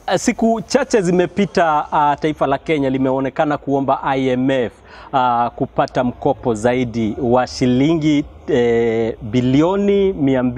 Siku chache zimepita, uh, taifa la Kenya limeonekana kuomba IMF uh, kupata mkopo zaidi wa shilingi eh, bilioni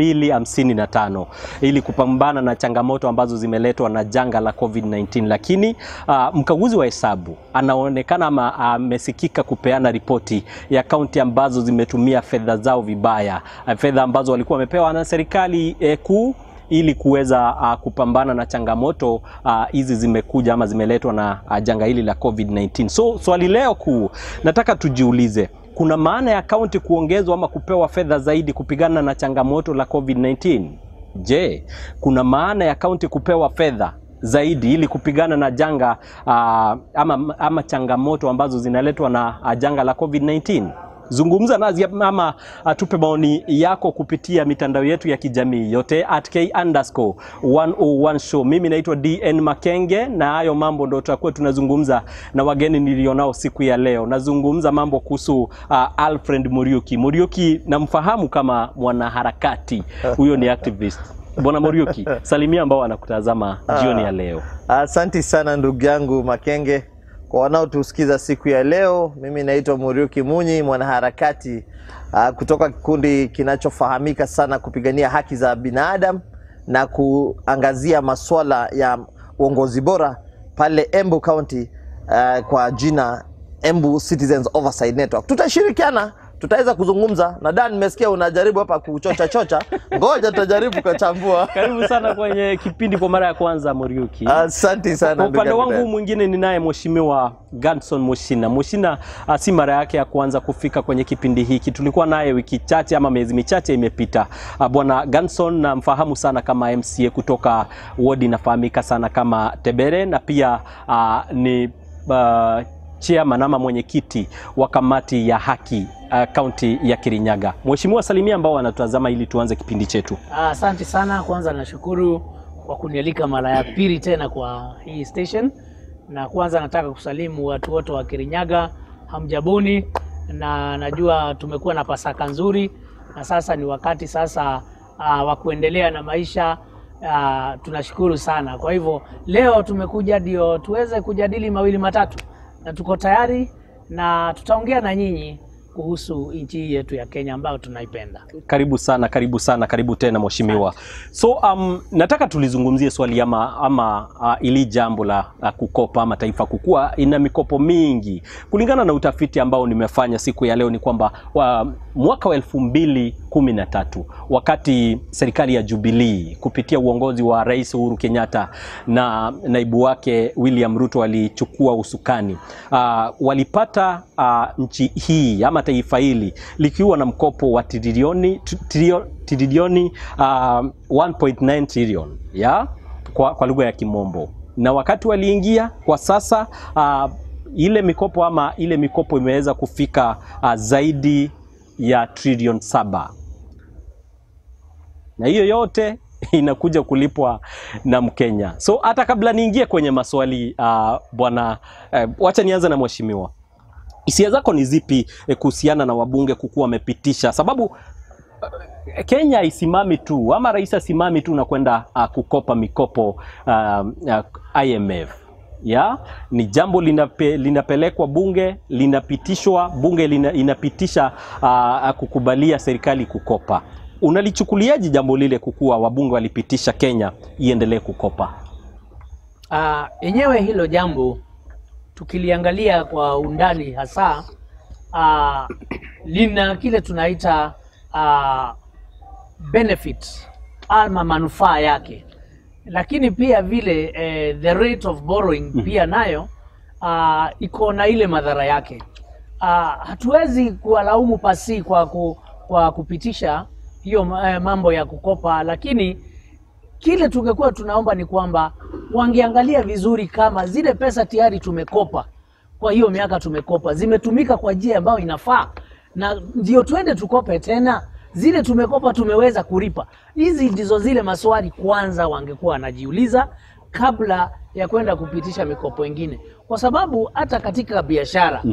255 ili kupambana na changamoto ambazo zimeletwa na janga la COVID-19, lakini uh, mkaguzi wa hesabu anaonekana ama amesikika kupeana ripoti ya kaunti ambazo zimetumia fedha zao vibaya, uh, fedha ambazo walikuwa wamepewa na serikali eh, kuu ili kuweza uh, kupambana na changamoto hizi uh, zimekuja ama zimeletwa na uh, janga hili la COVID-19. So swali leo kuu nataka tujiulize, kuna maana ya kaunti kuongezwa ama kupewa fedha zaidi kupigana na changamoto la COVID-19? Je, kuna maana ya kaunti kupewa fedha zaidi ili kupigana na janga uh, ama, ama changamoto ambazo zinaletwa na uh, janga la COVID-19? Zungumza nasi ama atupe maoni yako kupitia mitandao yetu ya kijamii yote at k underscore 101 show. Mimi naitwa DN Makenge na hayo mambo ndo tutakuwa tunazungumza na wageni nilionao siku ya leo. Nazungumza mambo kuhusu uh, Alfred Muriuki. Muriuki namfahamu kama mwanaharakati, huyo ni activist. Bwana Muriuki, salimia ambao wanakutazama jioni ya leo. Asanti sana ndugu yangu Makenge. Kwa wanaotusikiza siku ya leo, mimi naitwa Muriuki Munyi, mwanaharakati uh, kutoka kikundi kinachofahamika sana kupigania haki za binadamu na kuangazia masuala ya uongozi bora pale Embu County uh, kwa jina Embu Citizens Oversight Network. Tutashirikiana, tutaweza kuzungumza na Dan, nimesikia unajaribu hapa kuchocha chocha, ngoja tutajaribu kuchambua. Karibu sana kwenye kipindi kwa mara ya kwanza Muriuki. Asante sana. Kwa upande ndugu wangu yangu. mwingine ninaye Mheshimiwa Gadson Mushina. Mushina ah, si mara yake ya kwanza kufika kwenye kipindi hiki, tulikuwa naye wiki chache ama miezi michache imepita. Ah, Bwana Gadson namfahamu sana kama MCA kutoka wodi inafahamika sana kama Tebere na pia ah, ni ah, chairman ama mwenyekiti wa kamati ya haki kaunti ya Kirinyaga. Mheshimiwa, salimia ambao wanatazama ili tuanze kipindi chetu. Asante sana. Kwanza nashukuru kwa kunialika mara ya pili tena kwa hii station, na kwanza nataka kusalimu watu wote wa Kirinyaga, hamjabuni, na najua tumekuwa na Pasaka nzuri, na sasa ni wakati sasa uh, wa kuendelea na maisha uh, tunashukuru sana. Kwa hivyo leo tumekuja ndio tuweze kujadili mawili matatu, na tuko tayari na tutaongea na nyinyi kuhusu nchi hii yetu ya Kenya ambayo tunaipenda. Karibu sana, karibu sana, karibu tena mheshimiwa. So um, nataka tulizungumzie swali ama, ama uh, ili jambo la uh, kukopa ama taifa kukua ina mikopo mingi. Kulingana na utafiti ambao nimefanya siku ya leo ni kwamba wa, mwaka wa elfu mbili kumi na tatu wakati serikali ya Jubilee kupitia uongozi wa Rais Uhuru Kenyatta na naibu wake William Ruto walichukua usukani uh, walipata uh, nchi hii ama taifa hili likiwa na mkopo wa trilioni trilio- trilioni uh, 1.9 trillion ya kwa, kwa lugha ya Kimombo, na wakati waliingia kwa sasa uh, ile mikopo ama ile mikopo imeweza kufika uh, zaidi ya trilioni saba na hiyo yote inakuja kulipwa na Mkenya. So hata kabla niingie kwenye maswali uh, bwana uh, wacha nianze na mheshimiwa, hisia zako ni zipi eh, kuhusiana na wabunge kukuwa wamepitisha sababu uh, Kenya haisimami tu ama rais asimami tu na kwenda uh, kukopa mikopo uh, uh, IMF ya ni jambo linape, linapelekwa bunge linapitishwa bunge lina, inapitisha uh, kukubalia serikali kukopa. Unalichukuliaje jambo lile kukuwa wabunge walipitisha Kenya iendelee kukopa? Ah, yenyewe hilo jambo tukiliangalia kwa undani hasa ah, lina kile tunaita ah, benefit ama manufaa yake, lakini pia vile eh, the rate of borrowing pia nayo ah, iko na ile madhara yake. Ah, hatuwezi kuwalaumu pasi kwa, ku, kwa kupitisha hiyo eh, mambo ya kukopa, lakini kile tungekuwa tunaomba ni kwamba wangeangalia vizuri kama zile pesa tayari tumekopa kwa hiyo miaka tumekopa zimetumika kwa njia ambayo inafaa, na ndio tuende tukope tena. Zile tumekopa tumeweza kulipa. Hizi ndizo zile maswali kwanza wangekuwa wanajiuliza kabla ya kwenda kupitisha mikopo ingine, kwa sababu hata katika biashara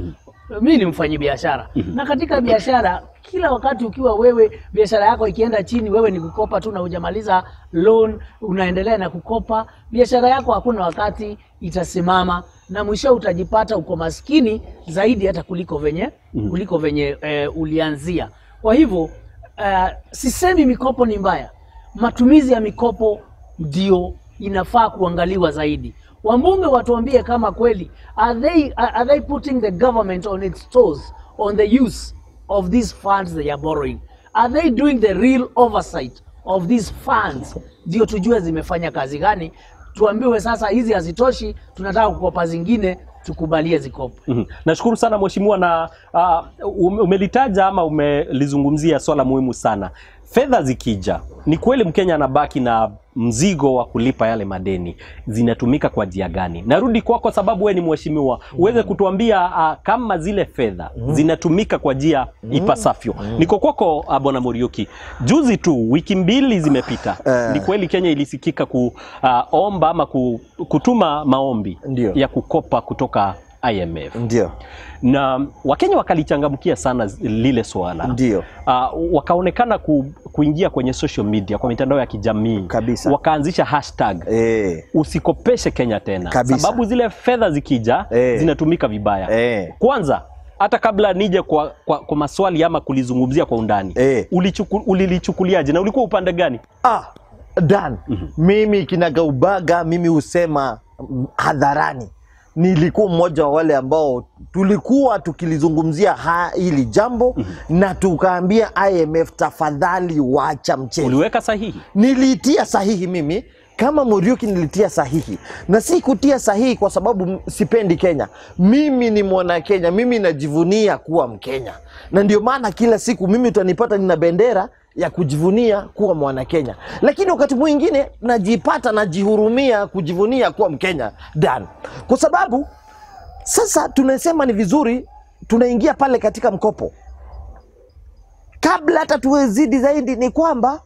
mi ni mfanyi biashara na katika biashara kila wakati ukiwa wewe biashara yako ikienda chini wewe ni kukopa tu na hujamaliza loan unaendelea na kukopa biashara yako hakuna wakati itasimama na mwisho utajipata uko maskini zaidi hata kuliko venye kuliko venye eh, ulianzia kwa hivyo eh, sisemi mikopo ni mbaya matumizi ya mikopo ndio inafaa kuangaliwa zaidi wambunge watuambie kama kweli are they, are they putting the government on its toes on the use of these funds they are borrowing are they doing the real oversight of these funds ndio tujue zimefanya kazi gani tuambiwe sasa hizi hazitoshi tunataka kukopa zingine tukubalie zikopo Mhm. Nashukuru sana mheshimiwa, na uh, ume- umelitaja ama umelizungumzia swala muhimu sana. Fedha zikija, ni kweli Mkenya anabaki na mzigo wa kulipa yale madeni, zinatumika kwa njia gani? Narudi kwako sababu wewe ni mheshimiwa, uweze kutuambia uh, kama zile fedha zinatumika kwa njia ipasavyo. Niko kwako uh, bwana Muriuki, juzi tu wiki mbili zimepita, Eh. ni kweli Kenya ilisikika kuomba ama ku, kutuma maombi Ndio. ya kukopa kutoka IMF Ndio, na Wakenya wakalichangamkia sana zi- lile swala ndio uh, wakaonekana ku, kuingia kwenye social media kwa mitandao ya kijamii Kabisa. wakaanzisha hashtag eh, usikopeshe Kenya tena Kabisa. sababu zile fedha zikija Eh. zinatumika vibaya eh, kwanza hata kabla nije kwa, kwa, kwa maswali ama kulizungumzia kwa undani Eh. ulichuku, ulilichukuliaje na ulikuwa upande gani Ah, Dan, mimi kinagaubaga, mimi husema mm, hadharani, nilikuwa mmoja wa wale ambao tulikuwa tukilizungumzia ha- hili jambo na tukaambia IMF, tafadhali wacha mchezo. uliweka sahihi Niliitia sahihi mimi kama Muriuki nilitia sahihi, na si kutia sahihi kwa sababu m- sipendi Kenya. Mimi ni mwana Kenya, mimi najivunia kuwa Mkenya, na ndio maana kila siku mimi utanipata nina bendera ya kujivunia kuwa mwana Kenya, lakini wakati mwingine najipata najihurumia kujivunia kuwa Mkenya Dan, kwa sababu sasa tunasema ni vizuri tunaingia pale katika mkopo. Kabla hata tuwezidi zaidi, ni kwamba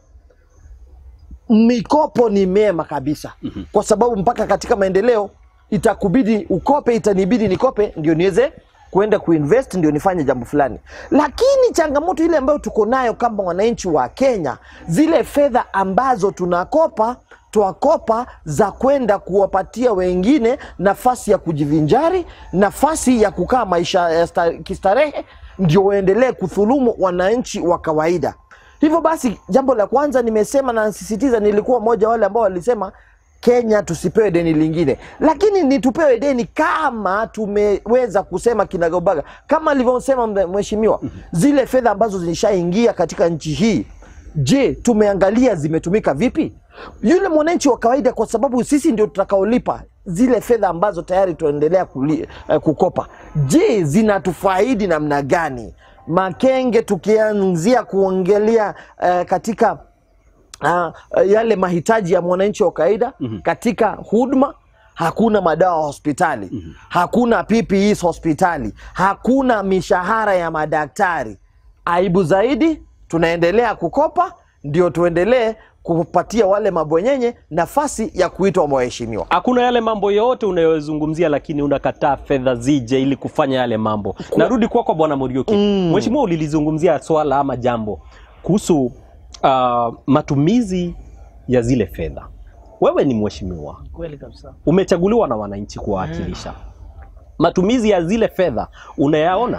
mikopo ni mema kabisa kwa sababu mpaka katika maendeleo itakubidi ukope, itanibidi nikope ndio niweze kuenda kuinvest ndio nifanye jambo fulani. Lakini changamoto ile ambayo tuko nayo kama wananchi wa Kenya, zile fedha ambazo tunakopa twakopa za kwenda kuwapatia wengine nafasi ya kujivinjari, nafasi ya kukaa maisha ya sta- kistarehe, ndio waendelee kudhulumu wananchi wa kawaida. Hivyo basi, jambo la kwanza nimesema na nasisitiza, nilikuwa mmoja wale ambao walisema Kenya tusipewe deni lingine, lakini ni tupewe deni kama tumeweza kusema kinagaubaga, kama alivyosema mbe- mheshimiwa, zile fedha ambazo zilishaingia katika nchi hii, je, tumeangalia zimetumika vipi? Yule mwananchi wa kawaida, kwa sababu sisi ndio tutakaolipa zile fedha ambazo tayari tunaendelea kuli- eh, kukopa, je, zinatufaidi namna gani? Makenge, tukianzia kuongelea eh, katika uh, yale mahitaji ya mwananchi wa kawaida katika huduma hakuna madawa hospitali hakuna PPEs hospitali hakuna mishahara ya madaktari aibu zaidi tunaendelea kukopa ndio tuendelee kupatia wale mabwenyenye nafasi ya kuitwa waheshimiwa hakuna yale mambo yote unayozungumzia, lakini unakataa fedha zije ili kufanya yale mambo. Narudi kwako Bwana Muriuki. Mheshimiwa, ulilizungumzia swala ama jambo kuhusu uh, matumizi ya zile fedha. Wewe ni mheshimiwa, kweli kabisa umechaguliwa na wananchi kuwawakilisha. Matumizi ya zile fedha unayaona?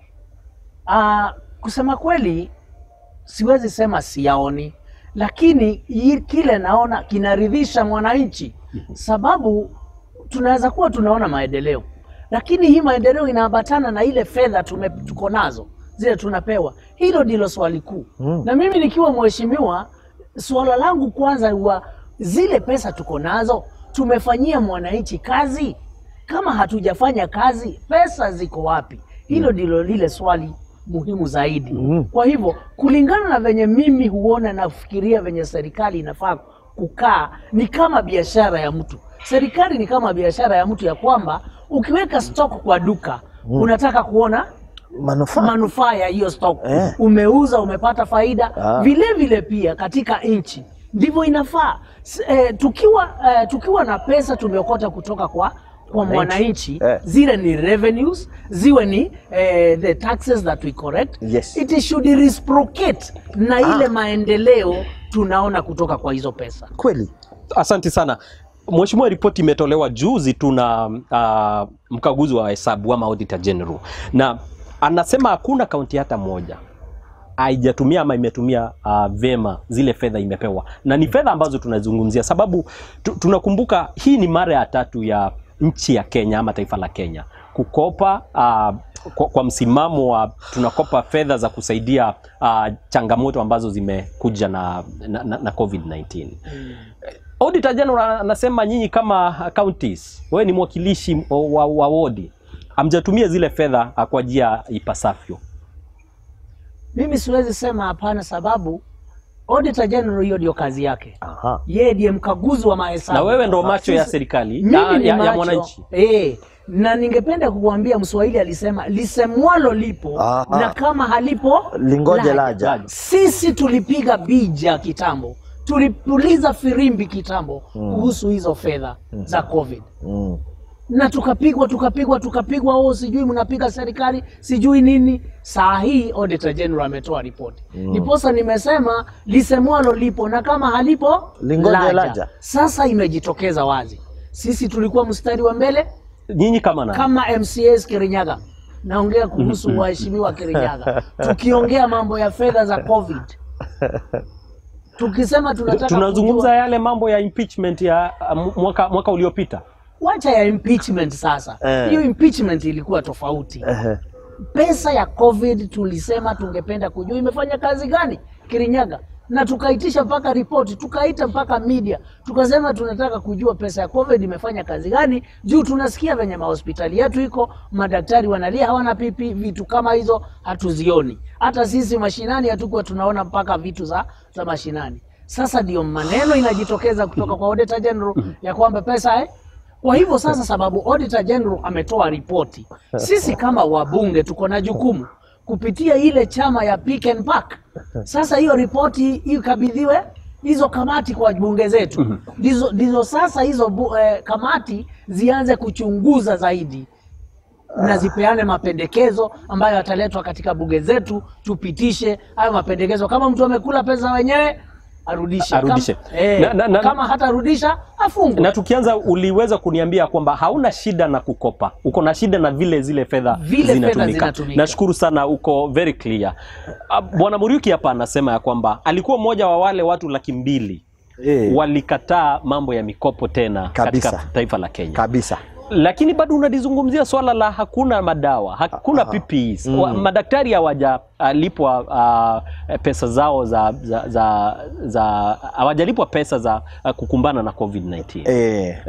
Ah, kusema kweli siwezi sema siyaoni, lakini hii- kile naona kinaridhisha mwananchi, sababu tunaweza kuwa tunaona maendeleo, lakini hii maendeleo inaambatana na ile fedha tume- tuko nazo zile tunapewa. Hilo ndilo swali kuu Mm. na mimi nikiwa mheshimiwa, swala langu kwanza huwa zile pesa tuko nazo tumefanyia mwananchi kazi? Kama hatujafanya kazi, pesa ziko wapi? Hilo ndilo lile swali muhimu zaidi. Mm. Kwa hivyo kulingana na venye mimi huona na kufikiria venye serikali inafaa kukaa, ni kama biashara ya mtu. Serikali ni kama biashara ya mtu, ya kwamba ukiweka stock kwa duka unataka kuona manufaa manufaa ya hiyo stock Eh. umeuza umepata faida Ah. vile vile pia katika nchi ndivyo inafaa S- eh, tukiwa eh, tukiwa na pesa tumeokota kutoka kwa kwa mwananchi Eh. zile ni revenues ziwe ni eh, the taxes that we correct Yes. it should reciprocate na ile Ah. maendeleo tunaona kutoka kwa hizo pesa Kweli. Asante sana Mheshimiwa, ripoti imetolewa juzi tu na uh, mkaguzi wa hesabu ama auditor general, na anasema hakuna kaunti hata moja haijatumia ama imetumia uh, vema zile fedha imepewa, na ni fedha ambazo tunazungumzia, sababu tu, tunakumbuka hii ni mara ya tatu ya nchi ya Kenya ama taifa la Kenya kukopa uh, kwa, kwa msimamo wa tunakopa fedha za kusaidia uh, changamoto ambazo zimekuja na, na, na, na COVID-19. Auditor General anasema nyinyi kama counties, wewe ni mwakilishi wa, wa wodi, hamjatumia zile fedha ah, kwa njia ipasavyo. mimi siwezi sema hapana sababu auditor general hiyo ndio kazi yake Aha. yeye ndiye mkaguzi wa mahesabu Na wewe ndo macho ya Sisi- serikali mimi ya, ni ya, ya macho. mwananchi. Eh, na ningependa kukuambia Mswahili alisema lisemwalo lipo Aha. na kama halipo Lingoje laja. Sisi tulipiga bija kitambo, tulipuliza firimbi kitambo kuhusu hizo fedha za COVID Mm. na tukapigwa tukapigwa tukapigwa, oh, sijui mnapiga serikali sijui nini. Saa hii auditor general ametoa ripoti ndiposa nimesema lisemwalo lipo na kama halipo Lingoje laja. Sasa imejitokeza wazi, sisi tulikuwa mstari wa mbele Nyinyi kama nani? kama MCAs Kirinyaga, naongea kuhusu waheshimiwa Kirinyaga, tukiongea mambo ya fedha za COVID, tukisema tunataka Tunazungumza kujua- yale mambo ya impeachment ya uh, mwaka, mwaka uliopita. wacha ya impeachment sasa. Eh. Hiyo impeachment ilikuwa tofauti. Ehe. Pesa ya COVID tulisema tungependa kujua imefanya kazi gani Kirinyaga, na tukaitisha mpaka ripoti, tukaita mpaka media, tukasema tunataka kujua pesa ya COVID imefanya kazi gani, juu tunasikia venye mahospitali yetu iko, madaktari wanalia hawana pipi, vitu kama hizo hatuzioni. Hata sisi mashinani hatukuwa tunaona mpaka vitu za, za mashinani. Sasa ndio maneno inajitokeza kutoka kwa Auditor General ya kwamba pesa eh, kwa hivyo sasa, sababu Auditor General ametoa ripoti, sisi kama wabunge tuko na jukumu kupitia ile chama ya Pick and Pack. Sasa hiyo ripoti ikabidhiwe hizo kamati kwa bunge zetu, ndizo ndizo sasa hizo bu, eh, kamati zianze kuchunguza zaidi na zipeane mapendekezo ambayo yataletwa katika bunge zetu, tupitishe hayo mapendekezo. Kama mtu amekula pesa wenyewe arudishe, Arudishe. Kama, eh, Na- na- na- kama hatarudisha afungwe. Na tukianza, uliweza kuniambia kwamba hauna shida na kukopa, uko na shida na vile zile fedha Vile fedha zinatumika. zinatumika. Nashukuru sana, uko very clear. Ah, Bwana Muriuki hapa anasema ya kwamba alikuwa mmoja wa wale watu laki mbili Eh. walikataa mambo ya mikopo tena Kabisa. katika taifa la Kenya Kabisa. lakini bado unalizungumzia swala la hakuna madawa, hakuna Aha. PPEs. Mm. Wa- Madaktari hawajalipwa uh, pesa zao za za za za hawajalipwa pesa za uh, kukumbana na COVID-19. Eh.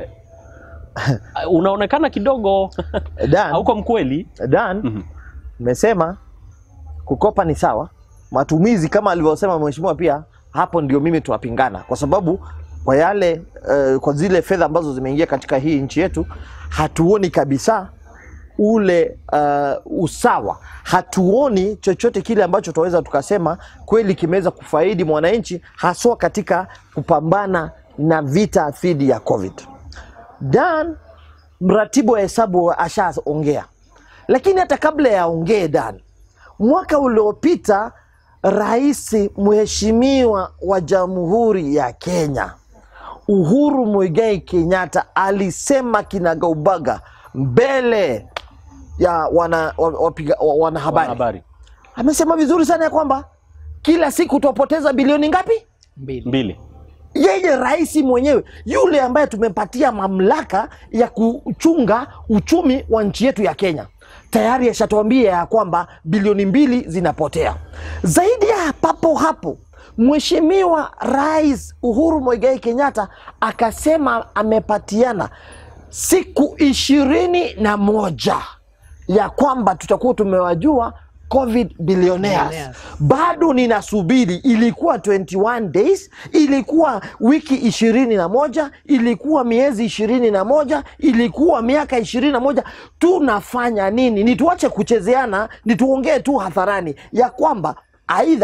Uh, Unaonekana kidogo Dan, hauko mkweli. Dan, Mhm. mmesema kukopa ni sawa, matumizi kama alivyosema mheshimiwa, pia hapo ndio mimi tunapingana, kwa sababu kwa yale eh, kwa zile fedha ambazo zimeingia katika hii nchi yetu hatuoni kabisa ule uh, usawa, hatuoni chochote kile ambacho tunaweza tukasema kweli kimeweza kufaidi mwananchi, haswa katika kupambana na vita dhidi ya COVID. Dan, mratibu wa hesabu ashaongea, lakini hata kabla ya ongee Dan, mwaka uliopita rais mheshimiwa wa Jamhuri ya Kenya Uhuru Muigai Kenyatta alisema kinagaubaga mbele ya wana, wa- wapiga- wa- wanahabari, Habari amesema vizuri sana ya kwamba kila siku twapoteza bilioni ngapi? Mbili. mbili. yeye rais mwenyewe yule ambaye tumempatia mamlaka ya kuchunga uchumi wa nchi yetu ya Kenya tayari ashatuambia ya kwamba bilioni mbili zinapotea. Zaidi ya papo hapo, Mheshimiwa Rais Uhuru Muigai Kenyatta akasema amepatiana siku ishirini na moja ya kwamba tutakuwa tumewajua covid billionaires Billionaires. bado ninasubiri. Ilikuwa 21 days, ilikuwa wiki ishirini na moja, ilikuwa miezi ishirini na moja, ilikuwa miaka ishirini na moja. Tunafanya nini? Ni tuache kuchezeana, ni tuongee tu hadharani ya kwamba aidha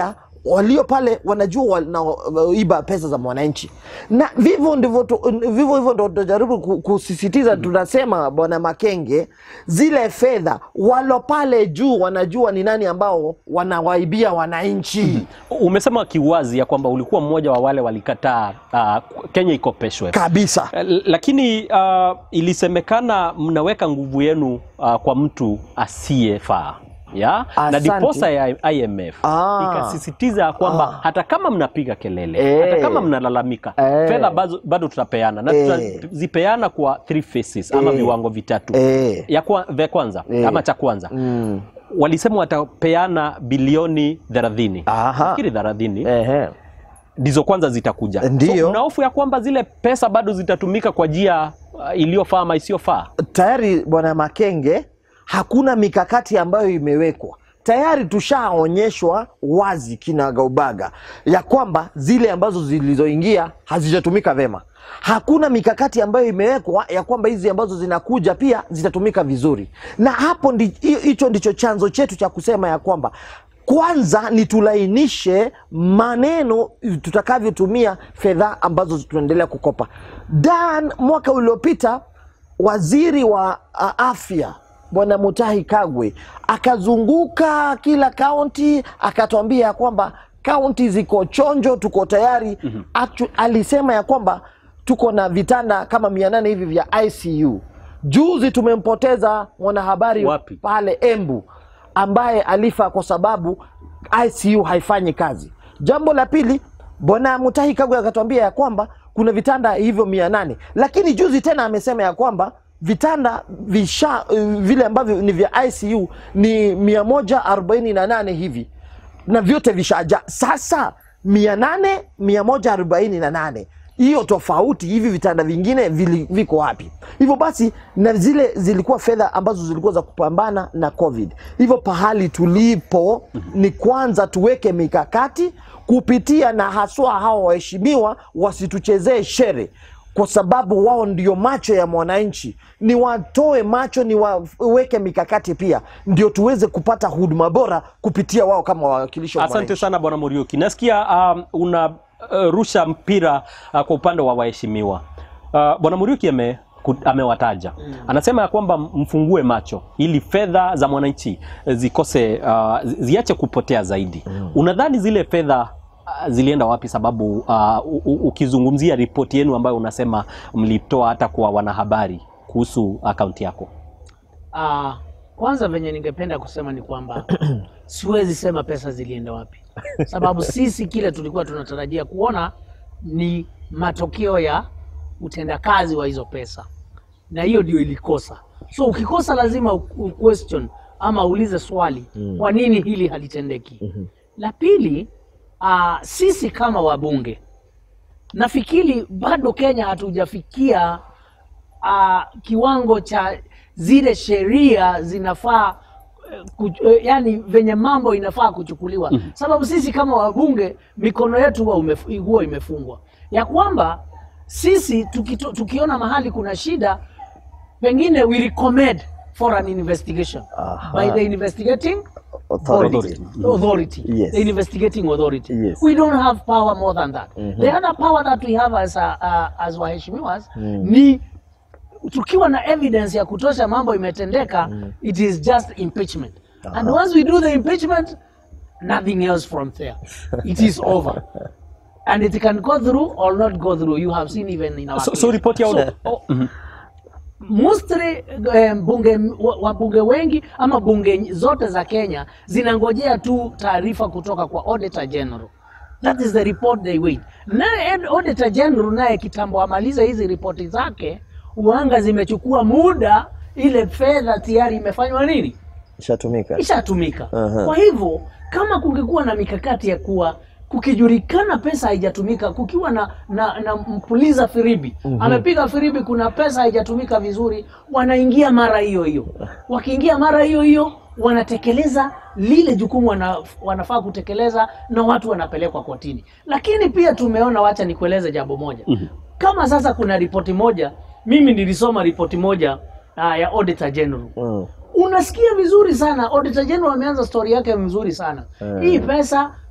walio pale wanajua wanaiba pesa za mwananchi, na vivyo ndivyo tu- vivyo hivyo ndo tunajaribu ku- kusisitiza. Tunasema bwana Makenge, zile fedha walo pale juu wanajua ni nani ambao wanawaibia wananchi Umesema kiwazi ya kwamba ulikuwa mmoja wa wale walikataa uh, Kenya ikopeshwe kabisa. L- lakini uh, ilisemekana mnaweka nguvu yenu uh, kwa mtu asiyefaa ya na Asante. diposa ya IMF Ah. ikasisitiza kwamba Ah. hata kama mnapiga kelele Eh. hata kama mnalalamika Eh. fedha bado, bado tutapeana na Eh. tutazipeana kwa three phases ama Eh. viwango vitatu Eh. ya kwa, vya kwanza Eh. ama cha kwanza Mm. walisema watapeana bilioni 30 Aha. nafikiri 30 Ehe. ndizo kwanza zitakuja. Ndiyo. So, mna hofu ya kwamba zile pesa bado zitatumika kwa njia uh, iliyofaa ama isiyofaa? tayari bwana Makenge, hakuna mikakati ambayo imewekwa tayari. Tushaonyeshwa wazi kinagaubaga ya kwamba zile ambazo zilizoingia hazijatumika vema. Hakuna mikakati ambayo imewekwa ya kwamba hizi ambazo zinakuja pia zitatumika vizuri, na hapo ndi- hi- hicho ndicho chanzo chetu cha kusema ya kwamba kwanza ni tulainishe maneno tutakavyotumia fedha ambazo tunaendelea kukopa. Dan mwaka uliopita waziri wa uh, afya bwana Mutahi Kagwe akazunguka kila kaunti akatuambia ya kwamba kaunti ziko chonjo, tuko tayari. Actu, alisema ya kwamba tuko na vitanda kama mia nane hivi vya ICU. Juzi tumempoteza mwanahabari Wapi? pale Embu ambaye alifa kwa sababu ICU haifanyi kazi. Jambo la pili, bwana Mutahi Kagwe akatuambia ya kwamba kuna vitanda hivyo mia nane lakini juzi tena amesema ya kwamba vitanda visha uh, vile ambavyo ni vya ICU ni mia moja arobaini na nane hivi na vyote vishaja. Sasa mia nane mia moja arobaini na nane hiyo tofauti, hivi vitanda vingine vili, viko wapi? Hivyo basi, na zile zilikuwa fedha ambazo zilikuwa za kupambana na COVID. Hivyo pahali tulipo ni kwanza tuweke mikakati kupitia na haswa hawa waheshimiwa wasituchezee shere kwa sababu wao ndio macho ya mwananchi, ni watoe macho, ni waweke mikakati pia, ndio tuweze kupata huduma bora kupitia wao kama wawakilishi wa Asante mwananchi. sana bwana Muriuki, nasikia um, una uh, rusha mpira uh, kwa upande wa waheshimiwa. Uh, bwana Muriuki ame ku- amewataja anasema ya kwamba mfungue macho ili fedha za mwananchi eh, zikose uh, zi- ziache kupotea zaidi. Unadhani zile fedha uh, zilienda wapi? Sababu uh, u- u- ukizungumzia ripoti yenu ambayo unasema mlitoa hata kwa wanahabari kuhusu akaunti yako Ah, kwanza venye ningependa kusema ni kwamba siwezi sema pesa zilienda wapi, sababu sisi kile tulikuwa tunatarajia kuona ni matokeo ya utendakazi wa hizo pesa, na hiyo ndio ilikosa. So ukikosa lazima u- u- question ama uulize swali, kwa nini hili halitendeki? La pili, ah, sisi kama wabunge nafikiri bado Kenya hatujafikia uh, kiwango cha zile sheria zinafaa eh, kuch- eh, yani venye mambo inafaa kuchukuliwa sababu sisi kama wabunge mikono yetu huwa umef- huwa imefungwa ya kwamba sisi tukito, tukiona mahali kuna shida pengine we recommend for an investigation Aha. by the investigating Authority. authority. authority. Yes. The investigating authority. Yes. We don't have power more than that. The other power that we have as, a, uh, as waheshimiwas ni tukiwa na evidence ya kutosha mambo imetendeka it is just impeachment and once we do the impeachment nothing else from there it is over and it can go through or not go through you have seen even in our so, case. so ripoti ya So, oh, mostly eh, bunge wa- wabunge wengi ama bunge zote za Kenya zinangojea tu taarifa kutoka kwa Auditor General. That is the report they wait. Naye Ed- Auditor General naye kitambo amalize hizi ripoti zake, uanga zimechukua muda, ile fedha tayari imefanywa nini? Ishatumika. ishatumika. Aha. Kwa hivyo kama kungekuwa na mikakati ya kuwa kukijulikana pesa haijatumika, kukiwa na, na, na mpuliza firibi amepiga firibi, kuna pesa haijatumika vizuri, wanaingia mara hiyo hiyo. Wakiingia mara hiyo hiyo, wanatekeleza lile jukumu wana, wanafaa kutekeleza na watu wanapelekwa kotini. Lakini pia tumeona, wacha nikueleze jambo moja. Kama sasa kuna ripoti moja, mimi nilisoma ripoti moja uh, ya Auditor General Mm. unasikia vizuri sana. Auditor General ameanza story yake mzuri sana. Hii pesa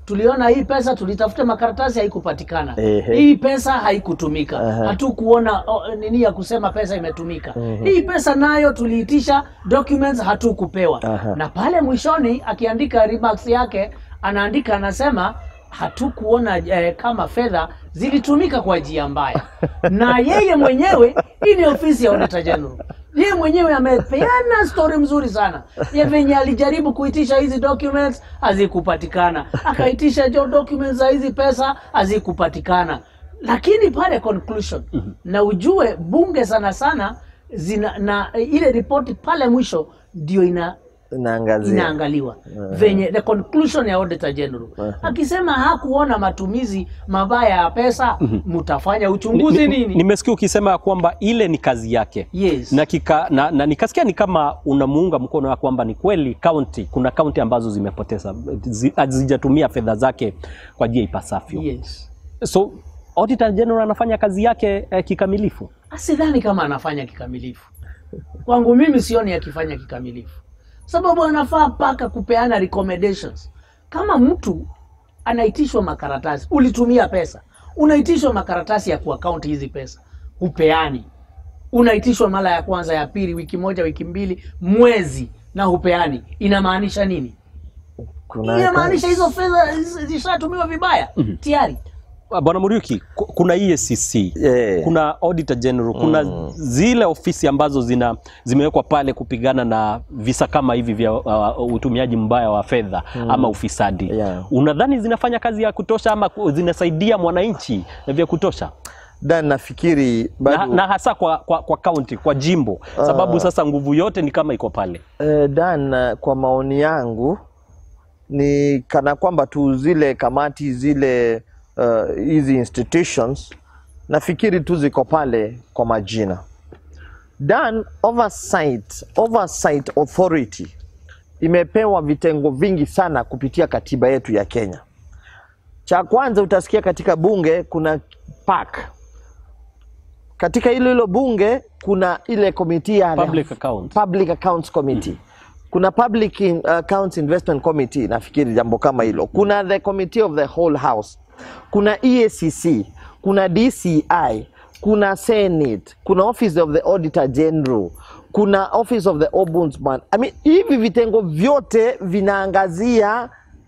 tuliona hii pesa tulitafuta makaratasi haikupatikana Ehe. hii pesa haikutumika Aha. hatukuona oh, nini ya kusema pesa imetumika hii pesa nayo tuliitisha documents hatukupewa Aha. na pale mwishoni akiandika remarks yake anaandika anasema hatukuona eh, kama fedha zilitumika kwa njia mbaya na yeye mwenyewe hii ni ofisi ya auditor general yeye mwenyewe amepeana story mzuri sana ya venye alijaribu kuitisha hizi documents hazikupatikana akaitisha jo documents za hizi pesa hazikupatikana lakini pale conclusion na ujue bunge sana sana zina na ile ripoti pale mwisho ndio ina Inaangazia. inaangaliwa venye the conclusion ya auditor general akisema hakuona matumizi mabaya ya pesa mtafanya uchunguzi Ni- ni- nini Nimesikia ukisema ya kwamba ile ni kazi yake yes na, kika, na, na nikasikia ni kama unamuunga mkono ya kwamba ni kweli county, kuna kaunti ambazo zimepoteza zi- hazijatumia fedha zake kwa njia ipasavyo. yes So Auditor General anafanya kazi yake eh, kikamilifu. sidhani kama anafanya kikamilifu kwangu mimi sioni akifanya kikamilifu sababu anafaa mpaka kupeana recommendations kama mtu anaitishwa makaratasi ulitumia pesa unaitishwa makaratasi ya kuakaunti hizi pesa hupeani unaitishwa mara ya kwanza ya pili wiki moja wiki mbili mwezi na hupeani inamaanisha nini Kuna- inamaanisha hizo fedha zi- zishatumiwa vibaya tayari Bwana Muriuki, ku- kuna EACC Eh. kuna Auditor General, kuna zile ofisi ambazo zina zimewekwa pale kupigana na visa kama hivi vya uh, utumiaji mbaya wa fedha ama ufisadi. Yeah. Unadhani zinafanya kazi ya kutosha ama ku- zinasaidia mwananchi vya kutosha? Dan, nafikiri Na, bado na hasa kwa, kwa, kwa county, kwa jimbo sababu sasa nguvu yote ni kama iko pale. Eh, Dan, eh, kwa maoni yangu ni kana kwamba tu zile kamati zile eh, hizi institutions nafikiri tu ziko pale kwa majina. Dan, oversight, oversight authority imepewa vitengo vingi sana kupitia katiba yetu ya Kenya. Cha kwanza utasikia katika bunge kuna PAC. Katika hilo hilo bunge kuna ile komiti ya Public account. Public Accounts Committee. Kuna Public in, Accounts Investment Committee, nafikiri jambo kama hilo. Kuna the Committee of the Whole House. Kuna EACC, kuna DCI, kuna Senate, kuna Office of the Auditor General, kuna Office of the Ombudsman. I mean, hivi vitengo vyote vinaangazia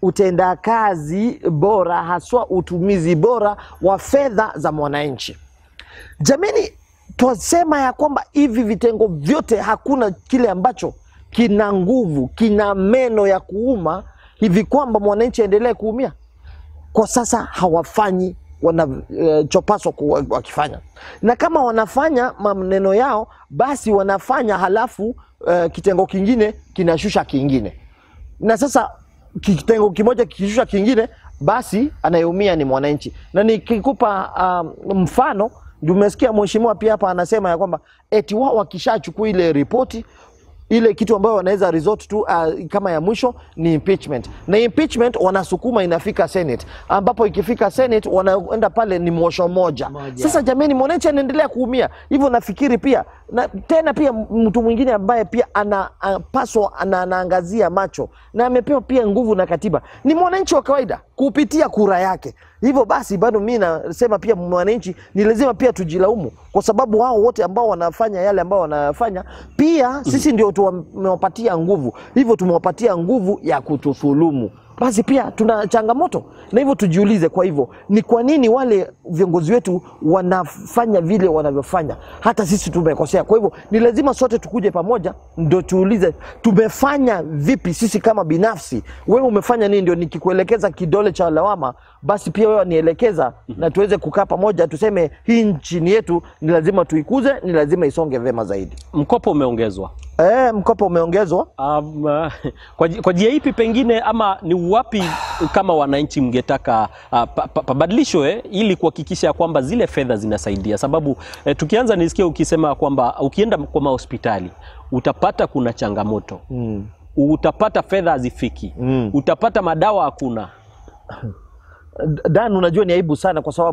utendakazi bora, haswa utumizi bora wa fedha za mwananchi. Jamani, twasema ya kwamba hivi vitengo vyote hakuna kile ambacho kina nguvu, kina meno ya kuuma hivi kwamba mwananchi aendelee kuumia. Kwa sasa hawafanyi wanachopaswa uh, wakifanya, na kama wanafanya maneno yao, basi wanafanya halafu uh, kitengo kingine kinashusha kingine, na sasa kitengo kimoja kikishusha kingine, basi anayeumia ni mwananchi. Na nikikupa um, mfano ndio umesikia mheshimiwa pia hapa anasema ya kwamba eti wao wakishachukua ile ripoti ile kitu ambayo wanaweza resort tu uh, kama ya mwisho ni impeachment, na impeachment wanasukuma inafika Senate, ambapo ikifika Senate wanaenda pale ni mwosho moja. Moja. Sasa jamani, mwananchi anaendelea kuumia hivyo. Nafikiri pia na tena pia mtu mwingine ambaye pia anapaswa ana, anaangazia macho na amepewa pia nguvu na katiba ni mwananchi wa kawaida kupitia kura yake. Hivyo basi bado mi nasema pia mwananchi ni lazima pia tujilaumu, kwa sababu wao wote ambao wanafanya yale ambao wanafanya pia sisi ndio tumewapatia nguvu, hivyo tumewapatia nguvu ya kutudhulumu. Basi pia tuna changamoto, na hivyo tujiulize. Kwa hivyo ni kwa nini wale viongozi wetu wanafanya vile wanavyofanya, hata sisi tumekosea. Kwa hivyo ni lazima sote tukuje pamoja, ndo tuulize tumefanya vipi sisi kama binafsi. Wewe umefanya nini? Ndio nikikuelekeza kidole cha lawama, basi pia wewe nielekeza, na tuweze kukaa pamoja, tuseme hii nchini yetu ni lazima tuikuze, ni lazima isonge vema zaidi. Mkopo umeongezwa E, mkopo umeongezwa. Um, uh, kwa, ji- kwa njia ipi pengine ama ni wapi kama wananchi mngetaka uh, pa- pa- pabadilishwe eh, ili kuhakikisha ya kwamba zile fedha zinasaidia? Sababu eh, tukianza nisikia ukisema kwamba ukienda kwa mahospitali utapata kuna changamoto Mm. utapata fedha hazifiki Mm. utapata madawa hakuna. Dan, unajua ni aibu sana kwa sababu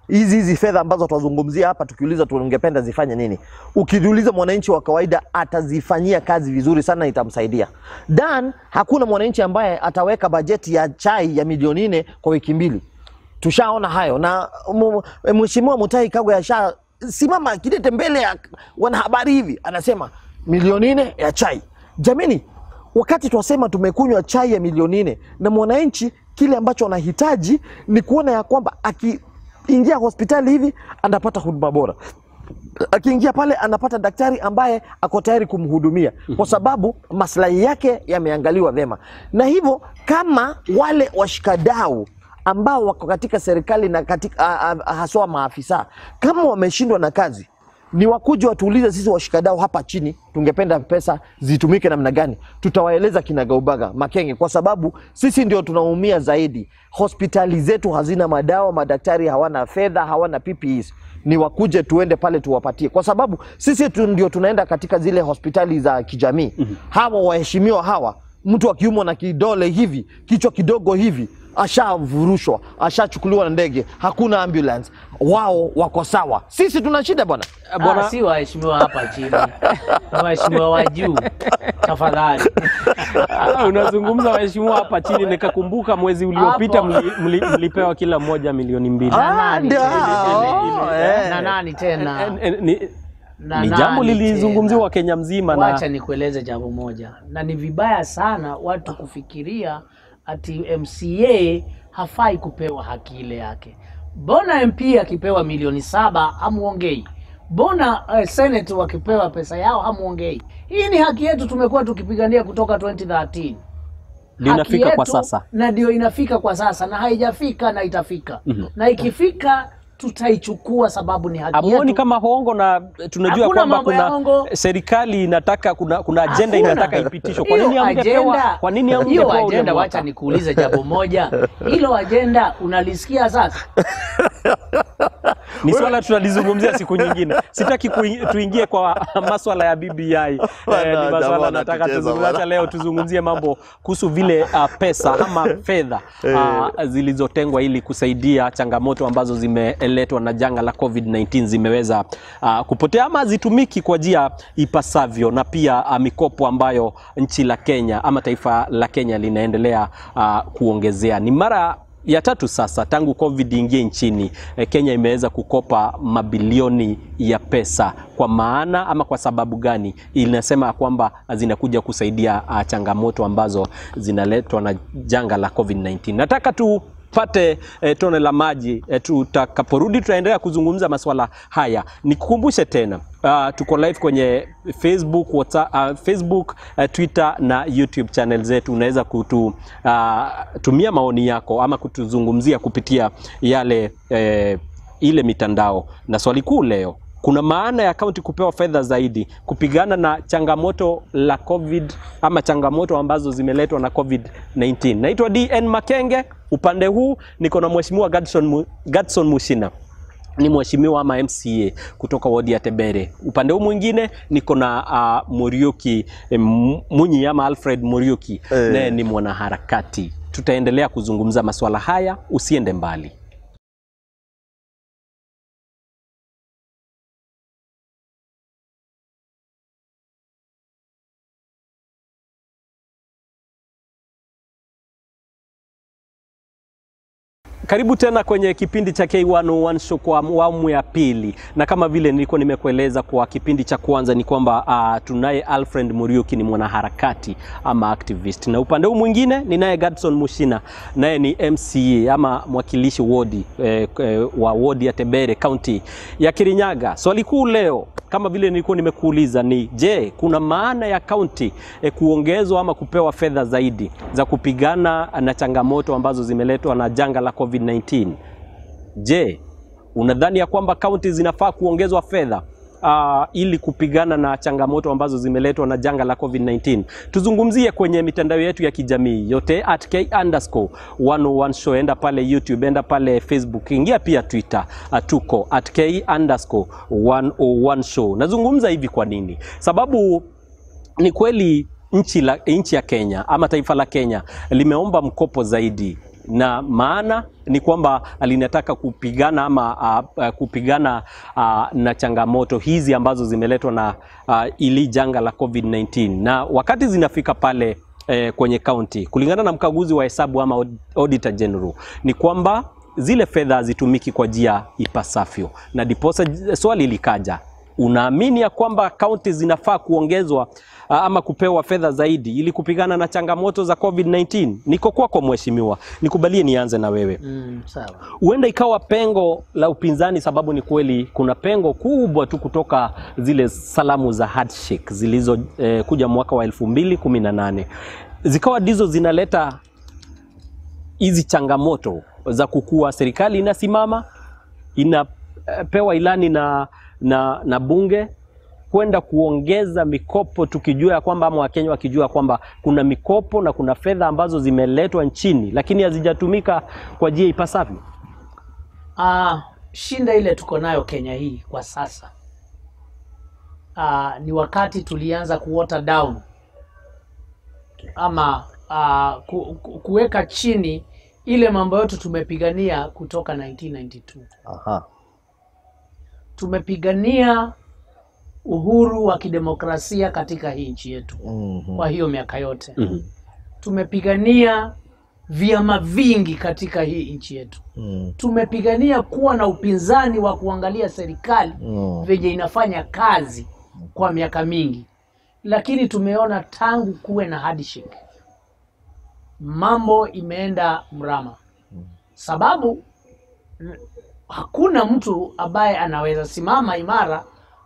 hizi hizi fedha ambazo tunazungumzia hapa, tukiuliza tungependa zifanye nini, ukiuliza mwananchi wa kawaida atazifanyia kazi vizuri sana, itamsaidia. Dan, hakuna mwananchi ambaye ataweka bajeti ya chai ya milioni nne kwa wiki mbili. Tushaona hayo, na mu- mheshimiwa Mutahi Kagwe asha simama kidete mbele ya wanahabari hivi, anasema milioni nne ya chai. Jamini, wakati twasema tumekunywa chai ya milioni nne na mwananchi kile ambacho anahitaji ni kuona ya kwamba akiingia hospitali hivi anapata huduma bora akiingia pale anapata daktari ambaye ako tayari kumhudumia kwa sababu maslahi yake yameangaliwa vyema, na hivyo kama wale washikadau ambao wako katika serikali na katika a- a- haswa maafisa kama wameshindwa na kazi ni wakuja watuulize sisi washikadau hapa chini, tungependa pesa zitumike namna gani? Tutawaeleza kinagaubaga Makenge, kwa sababu sisi ndio tunaumia zaidi. Hospitali zetu hazina madawa, madaktari hawana fedha, hawana PPEs. Ni wakuje tuende pale tuwapatie, kwa sababu sisi tu ndio tunaenda katika zile hospitali za kijamii. Hawa waheshimiwa hawa, mtu akiumwa na kidole hivi, kichwa kidogo hivi ashavurushwa ashachukuliwa na ndege, hakuna ambulance, wao wako sawa. Sisi tuna shida bwana. Bwana, si waheshimiwa hapa chini, ni waheshimiwa wa juu. Tafadhali Ah, unazungumza waheshimiwa hapa chini, nikakumbuka mwezi uliopita Hapo. mli, mli, mlipewa kila mmoja milioni mbili. Na Ah, nani ndio tena? hao, eh. na nani tena? Eh, eh, ni, Na ni nani jambo lilizungumziwa tena? Kenya mzima Wacha na nikueleze jambo moja, na ni vibaya sana watu kufikiria ati MCA hafai kupewa haki ile yake. Mbona MP akipewa milioni saba hamuongei? Mbona uh, Senate wakipewa pesa yao hamuongei? Hii ni haki yetu, tumekuwa tukipigania kutoka 2013 ndio haki inafika kwa yetu, sasa. na ndio inafika kwa sasa, na haijafika na itafika Mhm. na ikifika tutaichukua, sababu ni haki Amuoni yetu. kama hongo na tunajua Hakuna kwamba mambo ya kuna hongo. serikali inataka kuna, kuna ajenda Hakuna. inataka ipitishwe. Kwa nini Hiyo hamngepewa? ajenda- Kwa nini hiyo hamngepewa ule ajenda? mwaka? Wacha nikuulize jambo moja, hilo ajenda unalisikia sasa? Ni swala tutalizungumzia siku nyingine. Sitaki kui- tuingie kwa maswala ya BBI. Eh, Bwana, ni maswala jamaa nataka anatucheza tuzungumzie. bwana. Acha leo tuzungumzie mambo kuhusu vile uh, pesa ama fedha uh, zilizotengwa ili kusaidia changamoto ambazo zimeletwa na janga la COVID-19 zimeweza uh, kupotea ama zitumiki kwa njia ipasavyo, na pia uh, mikopo ambayo nchi la Kenya ama taifa la Kenya linaendelea uh, kuongezea. Ni mara ya tatu sasa tangu COVID ingie nchini eh, Kenya imeweza kukopa mabilioni ya pesa. Kwa maana ama kwa sababu gani? Inasema kwamba zinakuja kusaidia uh, changamoto ambazo zinaletwa na janga la COVID-19. Nataka tu pate eh, tone la maji eh, tutakaporudi tutaendelea kuzungumza masuala haya. Nikukumbushe tena uh, tuko live kwenye Facebook, WhatsApp, uh, Facebook uh, Twitter na YouTube channel zetu. Unaweza kutumia maoni yako ama kutuzungumzia kupitia yale eh, ile mitandao. Na swali kuu leo kuna maana ya kaunti kupewa fedha zaidi kupigana na changamoto la COVID ama changamoto ambazo zimeletwa na COVID-19. Naitwa DN Makenge, upande huu niko na mheshimiwa Gadson, Mu- Gadson Mushina ni mheshimiwa ama MCA kutoka wodi ya Tebere. Upande huu mwingine niko na uh, Muriuki eh, M- Munyi ama Alfred Muriuki Eh. naye ni mwanaharakati. Tutaendelea kuzungumza masuala haya, usiende mbali. Karibu tena kwenye kipindi cha K101 Show kwa awamu ya pili, na kama vile nilikuwa nimekueleza kwa kipindi cha kwanza ni kwamba uh, tunaye Alfred Muriuki ni mwanaharakati ama activist, na upande huu mwingine ninaye Gadson Mushina, naye ni MCA ama mwakilishi wodi eh, eh, wa wodi ya Tebere kaunti ya Kirinyaga. Swali kuu leo kama vile nilikuwa nimekuuliza ni je, kuna maana ya kaunti eh, kuongezwa ama kupewa fedha zaidi za kupigana na changamoto ambazo zimeletwa na janga la COVID-19? Je, unadhani ya kwamba kaunti zinafaa kuongezwa fedha uh, ili kupigana na changamoto ambazo zimeletwa na janga la COVID-19? Tuzungumzie kwenye mitandao yetu ya kijamii yote at K underscore 101 show. Enda pale YouTube, enda pale Facebook, ingia pia Twitter, uh, tuko at K underscore 101 show. Nazungumza hivi kwa nini? Sababu ni kweli nchi, la, nchi ya Kenya ama taifa la Kenya limeomba mkopo zaidi na maana ni kwamba linataka kupigana ama uh, uh, kupigana uh, na changamoto hizi ambazo zimeletwa na uh, ili janga la COVID-19 na wakati zinafika pale eh, kwenye kaunti, kulingana na mkaguzi wa hesabu ama aud- auditor general, ni kwamba zile fedha hazitumiki kwa njia ipasavyo, na diposa j- swali likaja, unaamini ya kwamba kaunti zinafaa kuongezwa ah, ama kupewa fedha zaidi ili kupigana na changamoto za COVID-19? Niko kwako mheshimiwa, nikubalie nianze na wewe Mm, sawa. huenda ikawa pengo la upinzani, sababu ni kweli kuna pengo kubwa tu kutoka zile salamu za handshake zilizo eh, kuja mwaka wa elfu mbili kumi na nane zikawa ndizo zinaleta hizi changamoto za kukua. Serikali inasimama inapewa ilani na, na, na bunge kwenda kuongeza mikopo tukijua ya kwamba ama Wakenya wakijua kwamba kuna mikopo na kuna fedha ambazo zimeletwa nchini lakini hazijatumika kwa njia ipasavyo. Ah, shinda ile tuko nayo Kenya hii kwa sasa ah, ni wakati tulianza kuwater down ama ah, ku, ku, kuweka chini ile mambo yote tumepigania kutoka 1992. Aha. Tumepigania uhuru wa kidemokrasia katika hii nchi yetu Mhm. kwa hiyo miaka yote. Mhm. Tumepigania vyama vingi katika hii nchi yetu. Mm. tumepigania kuwa na upinzani wa kuangalia serikali Mm. venye inafanya kazi kwa miaka mingi, lakini tumeona tangu kuwe na handshake mambo imeenda mrama, sababu n- hakuna mtu ambaye anaweza simama imara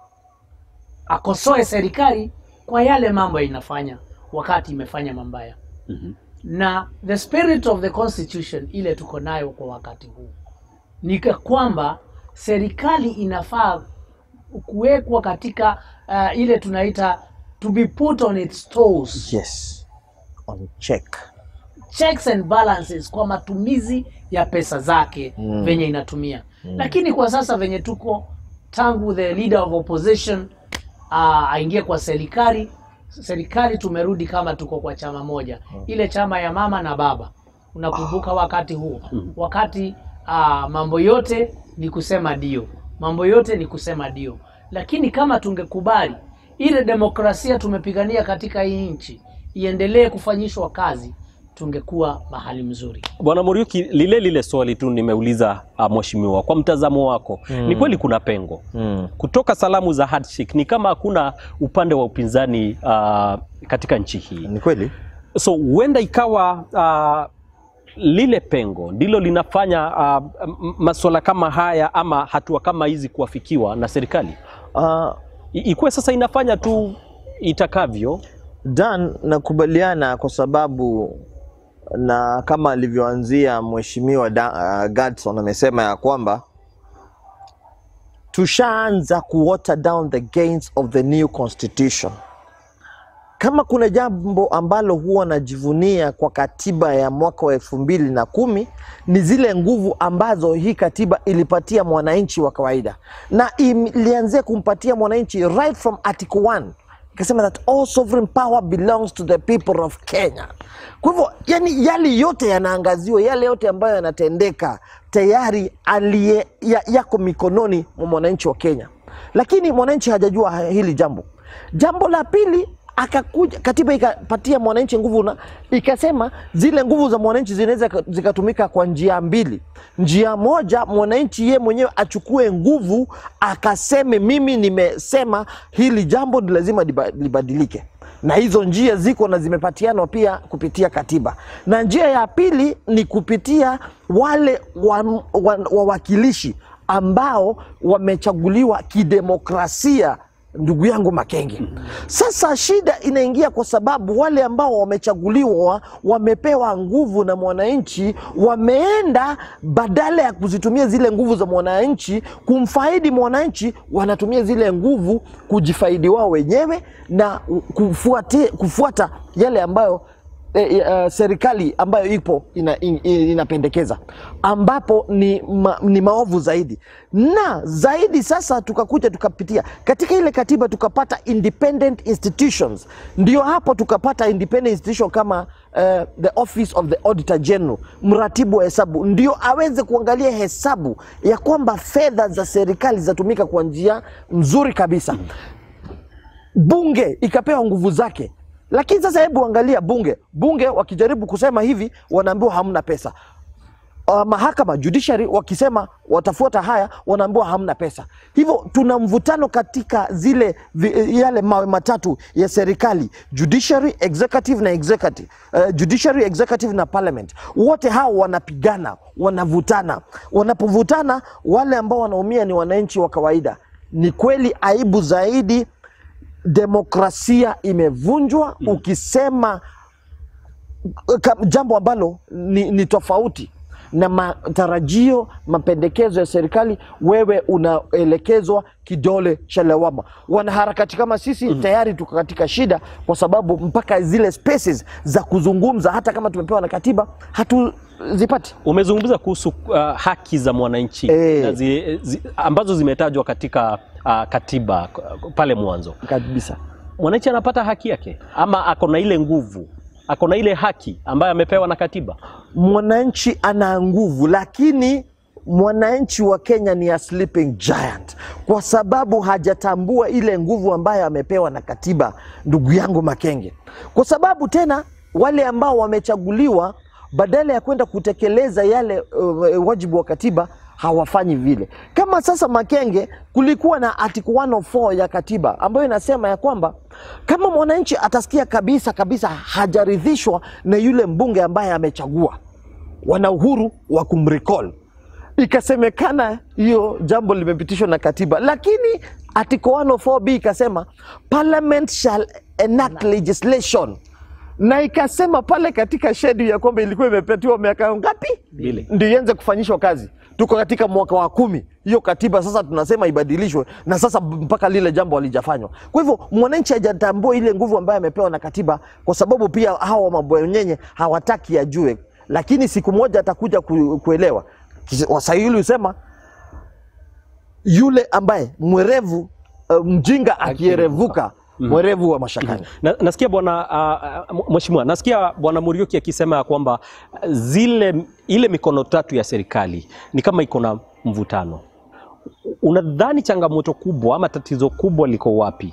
akosoe serikali kwa yale mambo inafanya wakati imefanya mambaya Mhm. na the spirit of the constitution ile tuko nayo kwa wakati huu ni ka- kwamba serikali inafaa kuwekwa katika uh, ile tunaita to be put on its toes Yes. On check. checks and balances kwa matumizi ya pesa zake Mm. venye inatumia lakini kwa sasa venye tuko tangu the leader of opposition uh, aingie kwa serikali serikali tumerudi kama tuko kwa chama moja ile chama ya mama na baba unakumbuka wakati huo wakati uh, mambo yote ni kusema dio mambo yote ni kusema dio lakini kama tungekubali ile demokrasia tumepigania katika hii nchi iendelee kufanyishwa kazi tungekuwa mahali mzuri Bwana Muriuki, lile lile swali tu nimeuliza uh, mheshimiwa, kwa mtazamo wako ni kweli kuna pengo Mm. kutoka salamu za handshake, ni kama hakuna upande wa upinzani uh, katika nchi hii, Ni kweli? so huenda ikawa uh, lile pengo ndilo linafanya uh, m- masuala kama haya ama hatua kama hizi kuafikiwa na serikali, Uh, I- ikuwe sasa inafanya tu itakavyo. Dan, nakubaliana kwa sababu na kama alivyoanzia mheshimiwa Da- uh, Gadson amesema ya kwamba tushaanza kuwater down the gains of the new constitution. Kama kuna jambo ambalo huwa najivunia kwa katiba ya mwaka wa elfu mbili na kumi ni zile nguvu ambazo hii katiba ilipatia mwananchi wa kawaida, na ilianzia kumpatia mwananchi right from article 1 ikasema that all sovereign power belongs to the people of Kenya. Kwa hivyo, yani yale yote yanaangaziwa, yale yote ambayo yanatendeka tayari aliye, ya, yako mikononi mwa mwananchi wa Kenya, lakini mwananchi hajajua hili jambo. Jambo la pili akakuja katiba ikapatia mwananchi nguvu na ikasema zile nguvu za mwananchi zinaweza ka- zikatumika kwa njia mbili. Njia moja, mwananchi ye mwenyewe achukue nguvu akaseme, mimi nimesema hili jambo ni lazima liba- libadilike, na hizo njia ziko na zimepatianwa pia kupitia katiba. Na njia ya pili ni kupitia wale wan- wan- wawakilishi ambao wamechaguliwa kidemokrasia ndugu yangu Makenge. Sasa shida inaingia kwa sababu wale ambao wamechaguliwa wamepewa nguvu na mwananchi, wameenda badala ya kuzitumia zile nguvu za mwananchi kumfaidi mwananchi, wanatumia zile nguvu kujifaidi wao wenyewe na kufuati, kufuata yale ambayo eh, eh, serikali ambayo ipo ina, in, in, inapendekeza ambapo ni, ma, ni maovu zaidi na zaidi. Sasa tukakuja tukapitia katika ile katiba tukapata independent institutions, ndio hapo tukapata independent institution kama eh, the office of the auditor general, mratibu wa hesabu, ndio aweze kuangalia hesabu ya kwamba fedha za serikali zinatumika kwa njia nzuri kabisa bunge ikapewa nguvu zake. Lakini sasa hebu angalia bunge, bunge wakijaribu kusema hivi wanaambiwa hamna pesa. Uh, mahakama judiciary wakisema watafuata haya wanaambiwa hamna pesa. Hivyo tuna mvutano katika zile vi, yale mawe matatu ya serikali judiciary, executive na executive, uh, judiciary, executive na parliament. Wote hao wanapigana, wanavutana. Wanapovutana, wale ambao wanaumia ni wananchi wa kawaida. Ni kweli aibu zaidi demokrasia imevunjwa ukisema ka- jambo ambalo ni, ni tofauti na matarajio mapendekezo ya serikali, wewe unaelekezwa kidole cha lawama. Wanaharakati kama sisi tayari tuko katika shida, kwa sababu mpaka zile spaces za kuzungumza, hata kama tumepewa na katiba, hatuzipati. Umezungumza kuhusu uh, haki za mwananchi Eh. na zi, zi, ambazo zimetajwa katika uh, katiba k- pale mwanzo. Kabisa. Mwananchi anapata haki yake ama ako na ile nguvu, ako na ile haki ambayo amepewa na katiba? mwananchi ana nguvu, lakini mwananchi wa Kenya ni a sleeping giant, kwa sababu hajatambua ile nguvu ambayo amepewa na katiba, ndugu yangu Makenge, kwa sababu tena wale ambao wamechaguliwa badala ya kwenda kutekeleza yale uh, wajibu wa katiba hawafanyi vile. Kama sasa Makenge, kulikuwa na article 104 ya katiba ambayo inasema ya kwamba kama mwananchi atasikia kabisa kabisa hajaridhishwa na yule mbunge ambaye amechagua, wana uhuru wa kumrecall. Ikasemekana hiyo jambo limepitishwa na katiba, lakini article 104b ikasema parliament shall enact legislation na ikasema pale katika schedule ya kwamba ilikuwa imepetiwa miaka ngapi Mbili. ndio ianze kufanyishwa kazi. Tuko katika mwaka wa kumi, hiyo katiba sasa tunasema ibadilishwe, na sasa mpaka lile jambo halijafanywa. Kwa hivyo mwananchi hajatambua ile nguvu ambayo amepewa na katiba, kwa sababu pia hawa mabwenyenye hawataki ajue, lakini siku moja atakuja ku, kuelewa. Kis- Waswahili husema yule ambaye mwerevu uh, mjinga akierevuka mwerevu wa mashakani. Na, nasikia bwana uh, uh, mheshimiwa, nasikia bwana Muriuki akisema ya kwamba uh, zile ile mikono tatu ya serikali ni kama iko na mvutano. Unadhani changamoto kubwa ama tatizo kubwa liko wapi?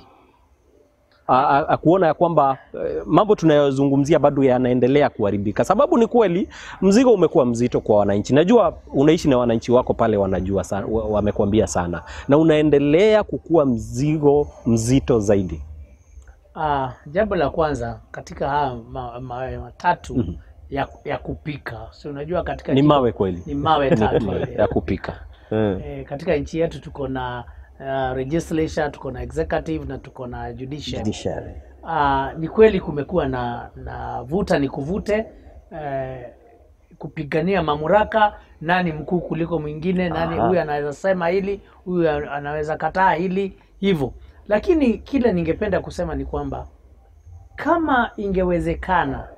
A- a- a- kuona ya kwamba eh, mambo tunayozungumzia bado yanaendelea kuharibika. Sababu ni kweli mzigo umekuwa mzito kwa wananchi. Najua unaishi na wananchi wako pale, wanajua sana, wa- wamekuambia sana, na unaendelea kukuwa mzigo mzito zaidi. Ah, jambo la kwanza katika haya ma- mawe matatu ya, ya kupika, si unajua katika Ni jiko- mawe kweli, ni mawe tatu ya kupika. Eh, katika nchi yetu tuko na uh, legislature, tuko na executive na tuko na judiciary. Judiciary. Ah, ni kweli kumekuwa na, na vuta ni kuvute eh, kupigania mamlaka, nani mkuu kuliko mwingine, nani Aha. huyu anaweza sema hili, huyu anaweza kataa hili, hivyo. Lakini kile ningependa kusema ni kwamba kama ingewezekana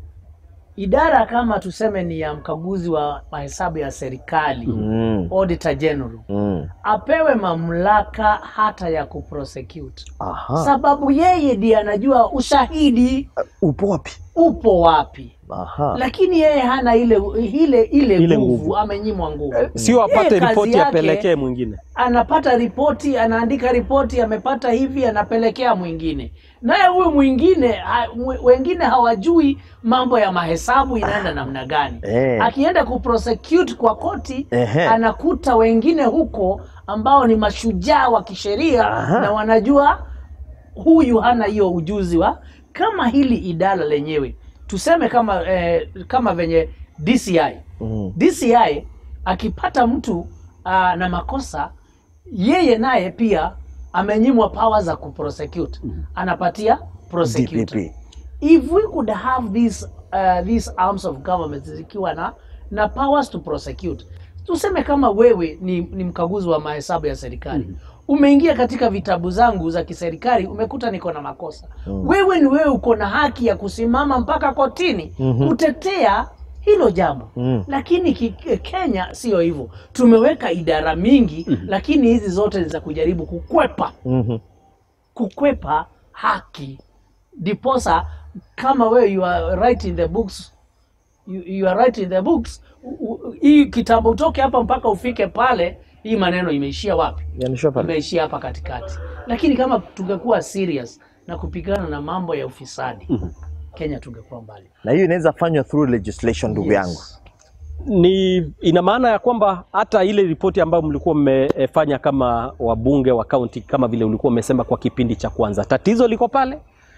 idara kama tuseme ni ya mkaguzi wa mahesabu ya serikali Mm. auditor general Mm. apewe mamlaka hata ya kuprosecute, Aha. sababu yeye ndiye anajua ushahidi Upo wapi? upo wapi, Aha. lakini yeye hana ile ile ile, Ile nguvu, nguvu. amenyimwa nguvu. Sio apate Yeye kazi ripoti yake, apelekee mwingine. anapata ripoti, anaandika ripoti, amepata hivi, anapelekea mwingine, naye huyu mwingine ha, mwe- wengine hawajui mambo ya mahesabu inaenda namna gani. Eh. Akienda kuprosecute kwa koti Ehe. anakuta wengine huko ambao ni mashujaa wa kisheria Aha. na wanajua huyu hana hiyo ujuzi wa kama hili idara lenyewe tuseme kama eh, kama venye DCI Mm. DCI akipata mtu uh, na makosa yeye naye pia amenyimwa power za kuprosecute anapatia prosecutor DPP. if we could have these uh, these arms of government zikiwa na na powers to prosecute tuseme kama wewe ni, ni mkaguzi wa mahesabu ya serikali umeingia katika vitabu zangu za kiserikali umekuta niko na makosa wewe ni wewe uko na haki ya kusimama mpaka kotini kutetea hilo jambo Mm. lakini ki, Kenya sio hivyo tumeweka idara mingi lakini hizi zote ni za kujaribu kukwepa Mhm. kukwepa haki ndiposa kama wewe you are right in the books you, you are right in the books u- u- hii kitambo utoke hapa mpaka ufike pale hii maneno imeishia wapi Yanisha pale. imeishia hapa katikati lakini kama tungekuwa serious na kupigana na mambo ya ufisadi kenya tungekuwa mbali Na hiyo inaweza fanywa through legislation ndugu Yes. yangu. ni ina maana ya kwamba hata ile ripoti ambayo mlikuwa mmefanya kama wabunge wa kaunti kama vile ulikuwa umesema kwa kipindi cha kwanza, tatizo liko pale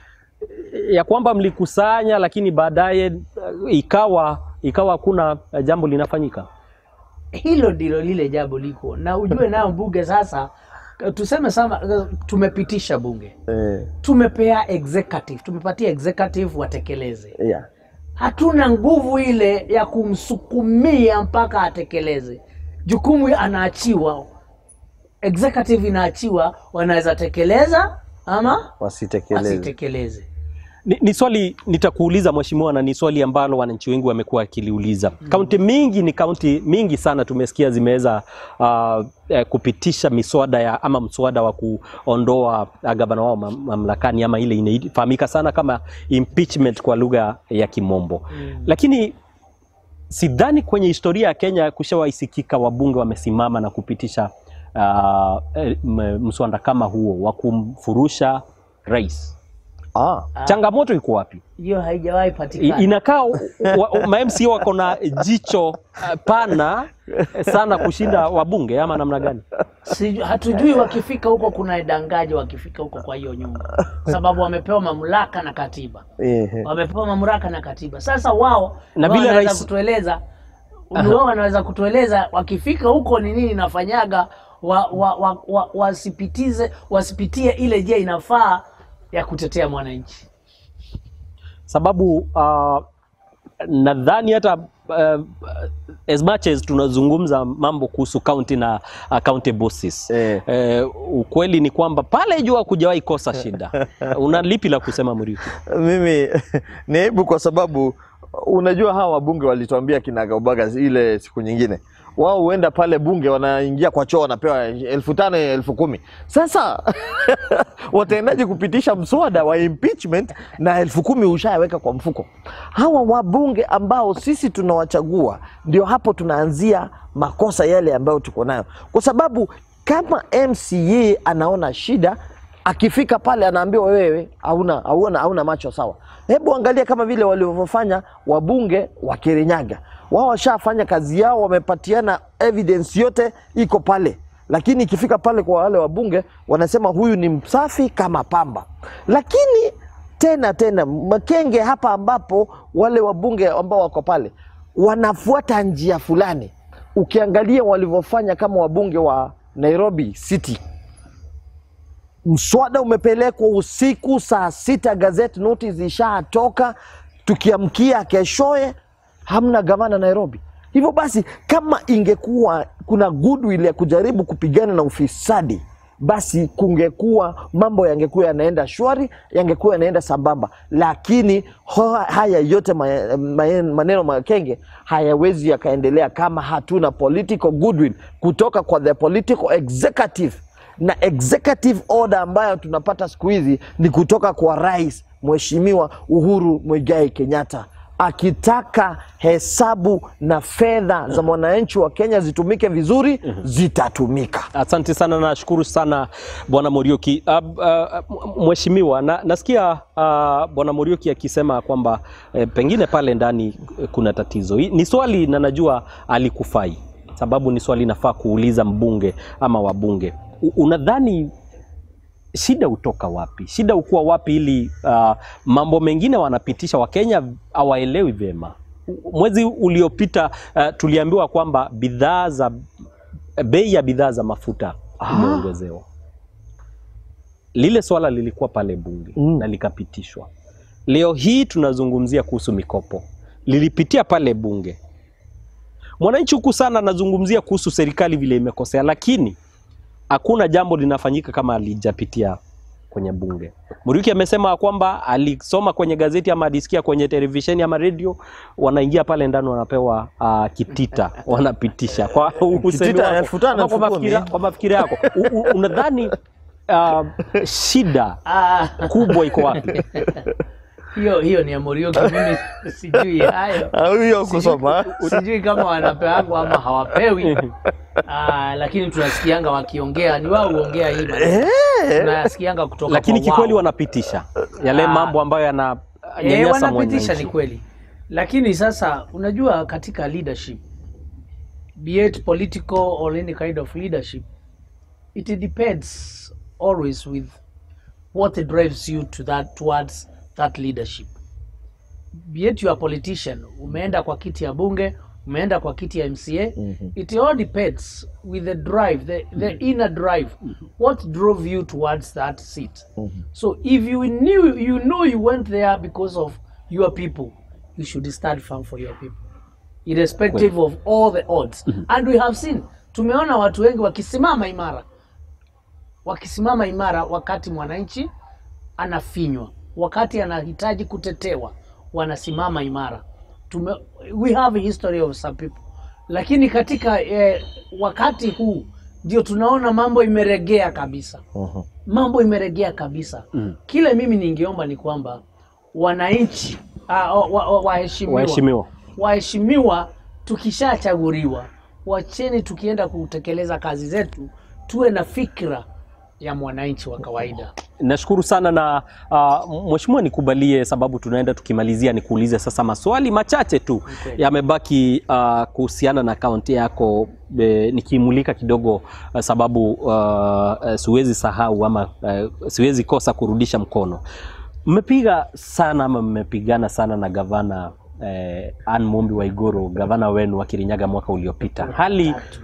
ya kwamba mlikusanya, lakini baadaye uh, ikawa ikawa hakuna uh, jambo linafanyika. hilo ndilo lile jambo liko na ujue nayo bunge sasa tuseme sama tumepitisha bunge Eh, tumepea executive tumepatia executive watekeleze yeah. hatuna nguvu ile ya kumsukumia mpaka atekeleze jukumu anaachiwa executive inaachiwa wanaweza tekeleza ama Wasitekeleze. wasitekeleze Ni, ni swali nitakuuliza mheshimiwa, na ni swali ambalo wananchi wengi wamekuwa wakiliuliza. Kaunti mingi ni kaunti mingi sana tumesikia zimeweza uh, eh, kupitisha miswada ya ama mswada wa kuondoa uh, gavana wao mam- mamlakani ama ile inafahamika sana kama impeachment kwa lugha ya Kimombo Mm. lakini sidhani kwenye historia ya Kenya kushawaisikika wabunge wamesimama na kupitisha uh, eh, m- mswada kama huo wa kumfurusha rais. Ah. Ah, Changamoto iko wapi? hiyo haijawahi I- patikana Inakaa wa- ma MCA wako na jicho uh, pana sana kushinda wabunge ama namna gani? Siju- hatujui wakifika huko kuna dangaji wakifika huko kwa hiyo nyumba sababu wamepewa mamlaka na katiba Ehe. wamepewa mamlaka na katiba sasa wao Na wao vile wanaweza rais- kutueleza wao wanaweza kutueleza wakifika huko ni nini inafanyaga wa, wa, wa, wa, wasipitize wasipitie ile je inafaa ya kutetea mwananchi sababu uh, nadhani hata uh, as much as tunazungumza mambo kuhusu county na uh, county bosses Eh. eh, ukweli ni kwamba pale jua kujawahi kosa shida. Una lipi la kusema Muriuki? Mimi ni aibu kwa sababu unajua hawa wabunge walituambia kinagaubaga ile siku nyingine wao huenda pale bunge wanaingia kwa choo wanapewa elfu tano elfu kumi sasa wataendaje kupitisha mswada wa impeachment na elfu kumi ushayaweka kwa mfuko hawa wabunge ambao sisi tunawachagua ndio hapo tunaanzia makosa yale ambayo tuko nayo kwa sababu kama mca anaona shida akifika pale anaambiwa wewe hauna hauna hauna macho sawa. Hebu angalia kama vile walivyofanya wabunge wa Kirinyaga. Wao washafanya kazi yao, wamepatiana evidence yote iko pale, lakini ikifika pale kwa wale wabunge wanasema huyu ni msafi kama pamba. Lakini tena tena Makenge hapa, ambapo wale wabunge ambao wako pale wanafuata njia fulani, ukiangalia walivyofanya kama wabunge wa Nairobi City mswada umepelekwa usiku saa sita, gazeti notice ishatoka, tukiamkia keshoye hamna gavana Nairobi. Hivyo basi, kama ingekuwa kuna goodwill ya kujaribu kupigana na ufisadi, basi kungekuwa mambo yangekuwa yanaenda shwari, yangekuwa yanaenda sambamba, lakini ho, haya yote ma- ma- maneno makenge hayawezi yakaendelea kama hatuna political goodwill kutoka kwa the political executive na executive order ambayo tunapata siku hizi ni kutoka kwa rais Mheshimiwa Uhuru Muigai Kenyatta akitaka hesabu na fedha za mwananchi wa Kenya zitumike vizuri, zitatumika. Asante sana, nashukuru sana Bwana Muriuki. Uh, uh, mheshimiwa, na, nasikia uh, Bwana Muriuki akisema kwamba eh, pengine pale ndani eh, kuna tatizo. Hii Ni swali na najua alikufai, sababu ni swali nafaa kuuliza mbunge ama wabunge. U- Unadhani shida hutoka wapi? Shida hukuwa wapi ili uh, mambo mengine wanapitisha Wakenya hawaelewi vyema? Mwezi uliopita uh, tuliambiwa kwamba bidhaa za bei ya bidhaa za mafuta imeongezewa. Lile swala lilikuwa pale bunge Mm. na likapitishwa. Leo hii tunazungumzia kuhusu mikopo, lilipitia pale bunge. Mwananchi huku sana anazungumzia kuhusu serikali vile imekosea, lakini hakuna jambo linafanyika kama alijapitia kwenye bunge. Muriuki amesema kwamba alisoma kwenye gazeti ama alisikia kwenye televisheni ama redio, wanaingia pale ndani wanapewa uh, kitita wanapitisha kwa usemi Kitita, wako, elfu tano, ama elfu kwa kumi. mafikira- kwa mafikira yako U- u- unadhani uh, shida Ah, kubwa iko wapi? hiyo hiyo ni ya Muriuki, mimi sijui hayo. Ah, huyo kusoma sijui kama wanapewa ama hawapewi ah, lakini tunasikianga wakiongea ni wao huongea hii maneno. tunasikianga kutoka Lakini kwa kikweli wao. wanapitisha yale Ah. mambo ambayo yana Eh, nyanyasa wanapitisha mwananchi. ni kweli, lakini sasa unajua katika leadership be it political or any kind of leadership it depends always with what drives you to that towards that leadership be it you are a politician umeenda kwa kiti ya bunge umeenda kwa kiti ya mca it all depends with the drive the, the inner drive what drove you towards that seat so if you knew you know you went there because of your people you should stand firm for your people irrespective of all the odds and we have seen tumeona watu wengi wakisimama imara wakisimama imara wakati mwananchi anafinywa wakati anahitaji kutetewa wanasimama imara Tume, we have a history of some people lakini katika eh, wakati huu ndio tunaona mambo imeregea kabisa mambo imeregea kabisa Mm. kile mimi ningeomba ni kwamba wananchi ah, wa- wa- waheshimiwa Waheshimiwa. waheshimiwa tukishachaguliwa wacheni tukienda kutekeleza kazi zetu tuwe na fikra ya mwananchi wa kawaida Nashukuru sana na uh, mheshimiwa, nikubalie sababu tunaenda tukimalizia, nikuulize sasa maswali machache tu Okay. yamebaki uh, kuhusiana na akaunti yako e, nikimulika kidogo uh, sababu uh, uh, siwezi sahau ama uh, siwezi kosa kurudisha mkono. Mmepiga sana ama mmepigana sana na gavana eh, Anne Mumbi Waiguru, gavana wenu wa Kirinyaga mwaka uliopita. Hali Tatu.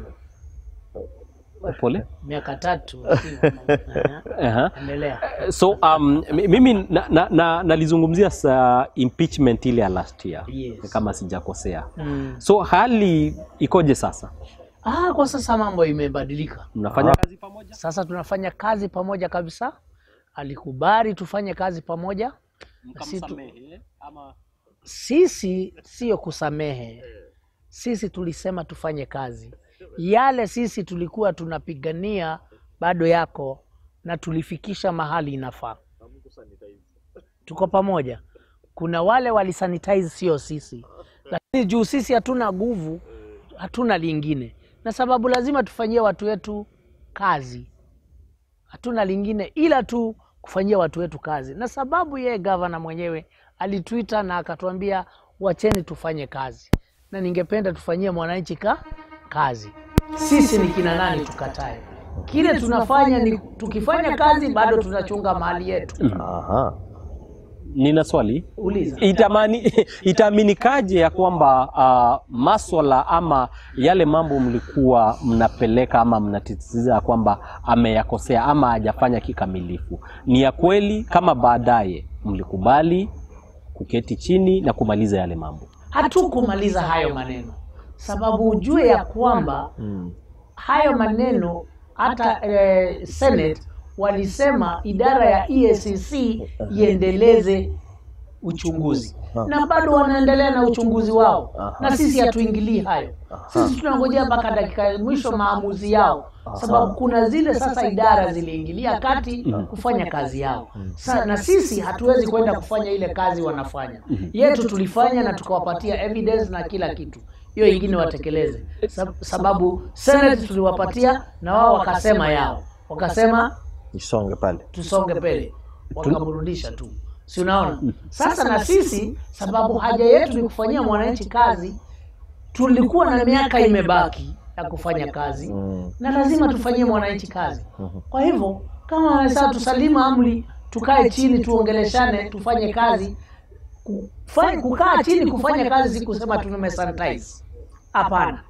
pole miaka tatu Aha. Aha. endelea So um, mi- mimi nalizungumzia na, na, nalizungumzia sa impeachment ile ya last year Yes. kama sijakosea. mm. So hali ikoje sasa? ah, kwa sasa mambo imebadilika Mnafanya kazi pamoja? sasa tunafanya kazi pamoja kabisa alikubali tufanye kazi pamoja Si tu- ama sisi sio kusamehe sisi tulisema tufanye kazi yale sisi tulikuwa tunapigania bado yako na tulifikisha mahali inafaa tuko pamoja kuna wale walisanitize sio sisi lakini juu sisi hatuna nguvu hatuna lingine na sababu lazima tufanyie watu wetu kazi hatuna lingine ila tu kufanyia watu wetu kazi na sababu yeye gavana mwenyewe alitwita na akatuambia wacheni tufanye kazi na ningependa tufanyie mwananchi ka kazi sisi ni kina nani tukatae kile tunafanya ni tukifanya kazi bado tunachunga mali yetu Aha. nina swali uliza Itamani, itaaminikaje ya kwamba uh, maswala ama yale mambo mlikuwa mnapeleka ama mnatitiza ya kwamba ameyakosea ama hajafanya kikamilifu ni ya kweli, kama baadaye mlikubali kuketi chini na kumaliza yale mambo? hatukumaliza hayo maneno sababu ujue ya kwamba Mm. hayo maneno hata eh, Senate walisema idara ya EACC iendeleze uchunguzi na bado wanaendelea na uchunguzi wao na sisi hatuingilii hayo sisi tunangojea mpaka dakika ya mwisho maamuzi yao sababu kuna zile sasa idara ziliingilia kati kufanya kazi yao Sa, na sisi hatuwezi kwenda kufanya ile kazi wanafanya yetu tulifanya na tukawapatia evidence na kila kitu hiyo ingine watekeleze Sab- sababu Senate tuliwapatia na wao wakasema yao wakasema Isonge pale. tusonge mbele wakamrudisha tu si unaona sasa na sisi sababu haja yetu ni kufanyia mwananchi kazi tulikuwa na miaka imebaki ya kufanya kazi Mm. na lazima tufanyie mwananchi kazi kwa hivyo kama wamesema tusalimu amri tukae chini tuongeleshane tufanye kazi Kufanya, kukaa chini kufanya kazi si kusema tumesanitize hapana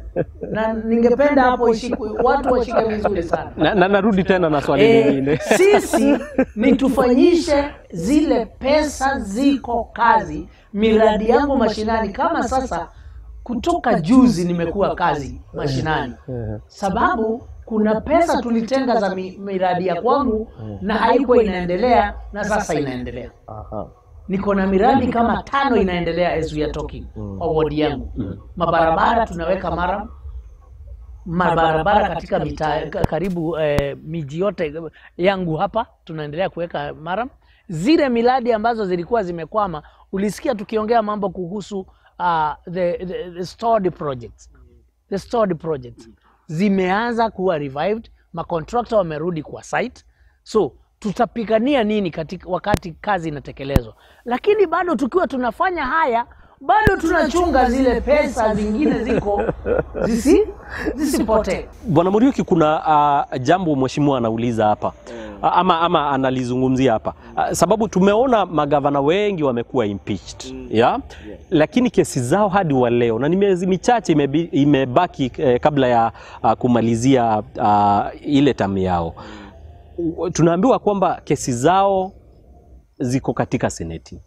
na ningependa hapo ishikwe watu washike vizuri sana Na, na narudi tena na swali Eh, lingine sisi ni tufanyishe zile pesa ziko kazi miradi yangu mashinani kama sasa kutoka juzi nimekuwa kazi mashinani, sababu kuna pesa tulitenga za mi, miradi ya kwangu na haikuwa inaendelea, na sasa inaendelea. Aha. Niko na miradi kama tano inaendelea as we are talking kwa wodi yangu. Mabarabara tunaweka mara mabarabara katika mitaa ka- karibu eh, miji yote yangu hapa tunaendelea kuweka mara. Zile miradi ambazo zilikuwa zimekwama, ulisikia tukiongea mambo kuhusu uh, the, the, the stored projects the stored projects zimeanza kuwa revived, makontrakta wamerudi kwa site, so tutapigania nini katika wakati kazi inatekelezwa, lakini bado tukiwa tunafanya haya bado tunachunga zile pesa zingine ziko zisi zisipotee. Bwana Muriuki, kuna uh, jambo mheshimiwa anauliza hapa A- ama, ama analizungumzia hapa uh, sababu tumeona magavana wengi wamekuwa impeached ya lakini kesi zao hadi wa leo na ni miezi michache imebi- imebaki eh, kabla ya uh, kumalizia uh, ile tamu yao U- tunaambiwa kwamba kesi zao ziko katika seneti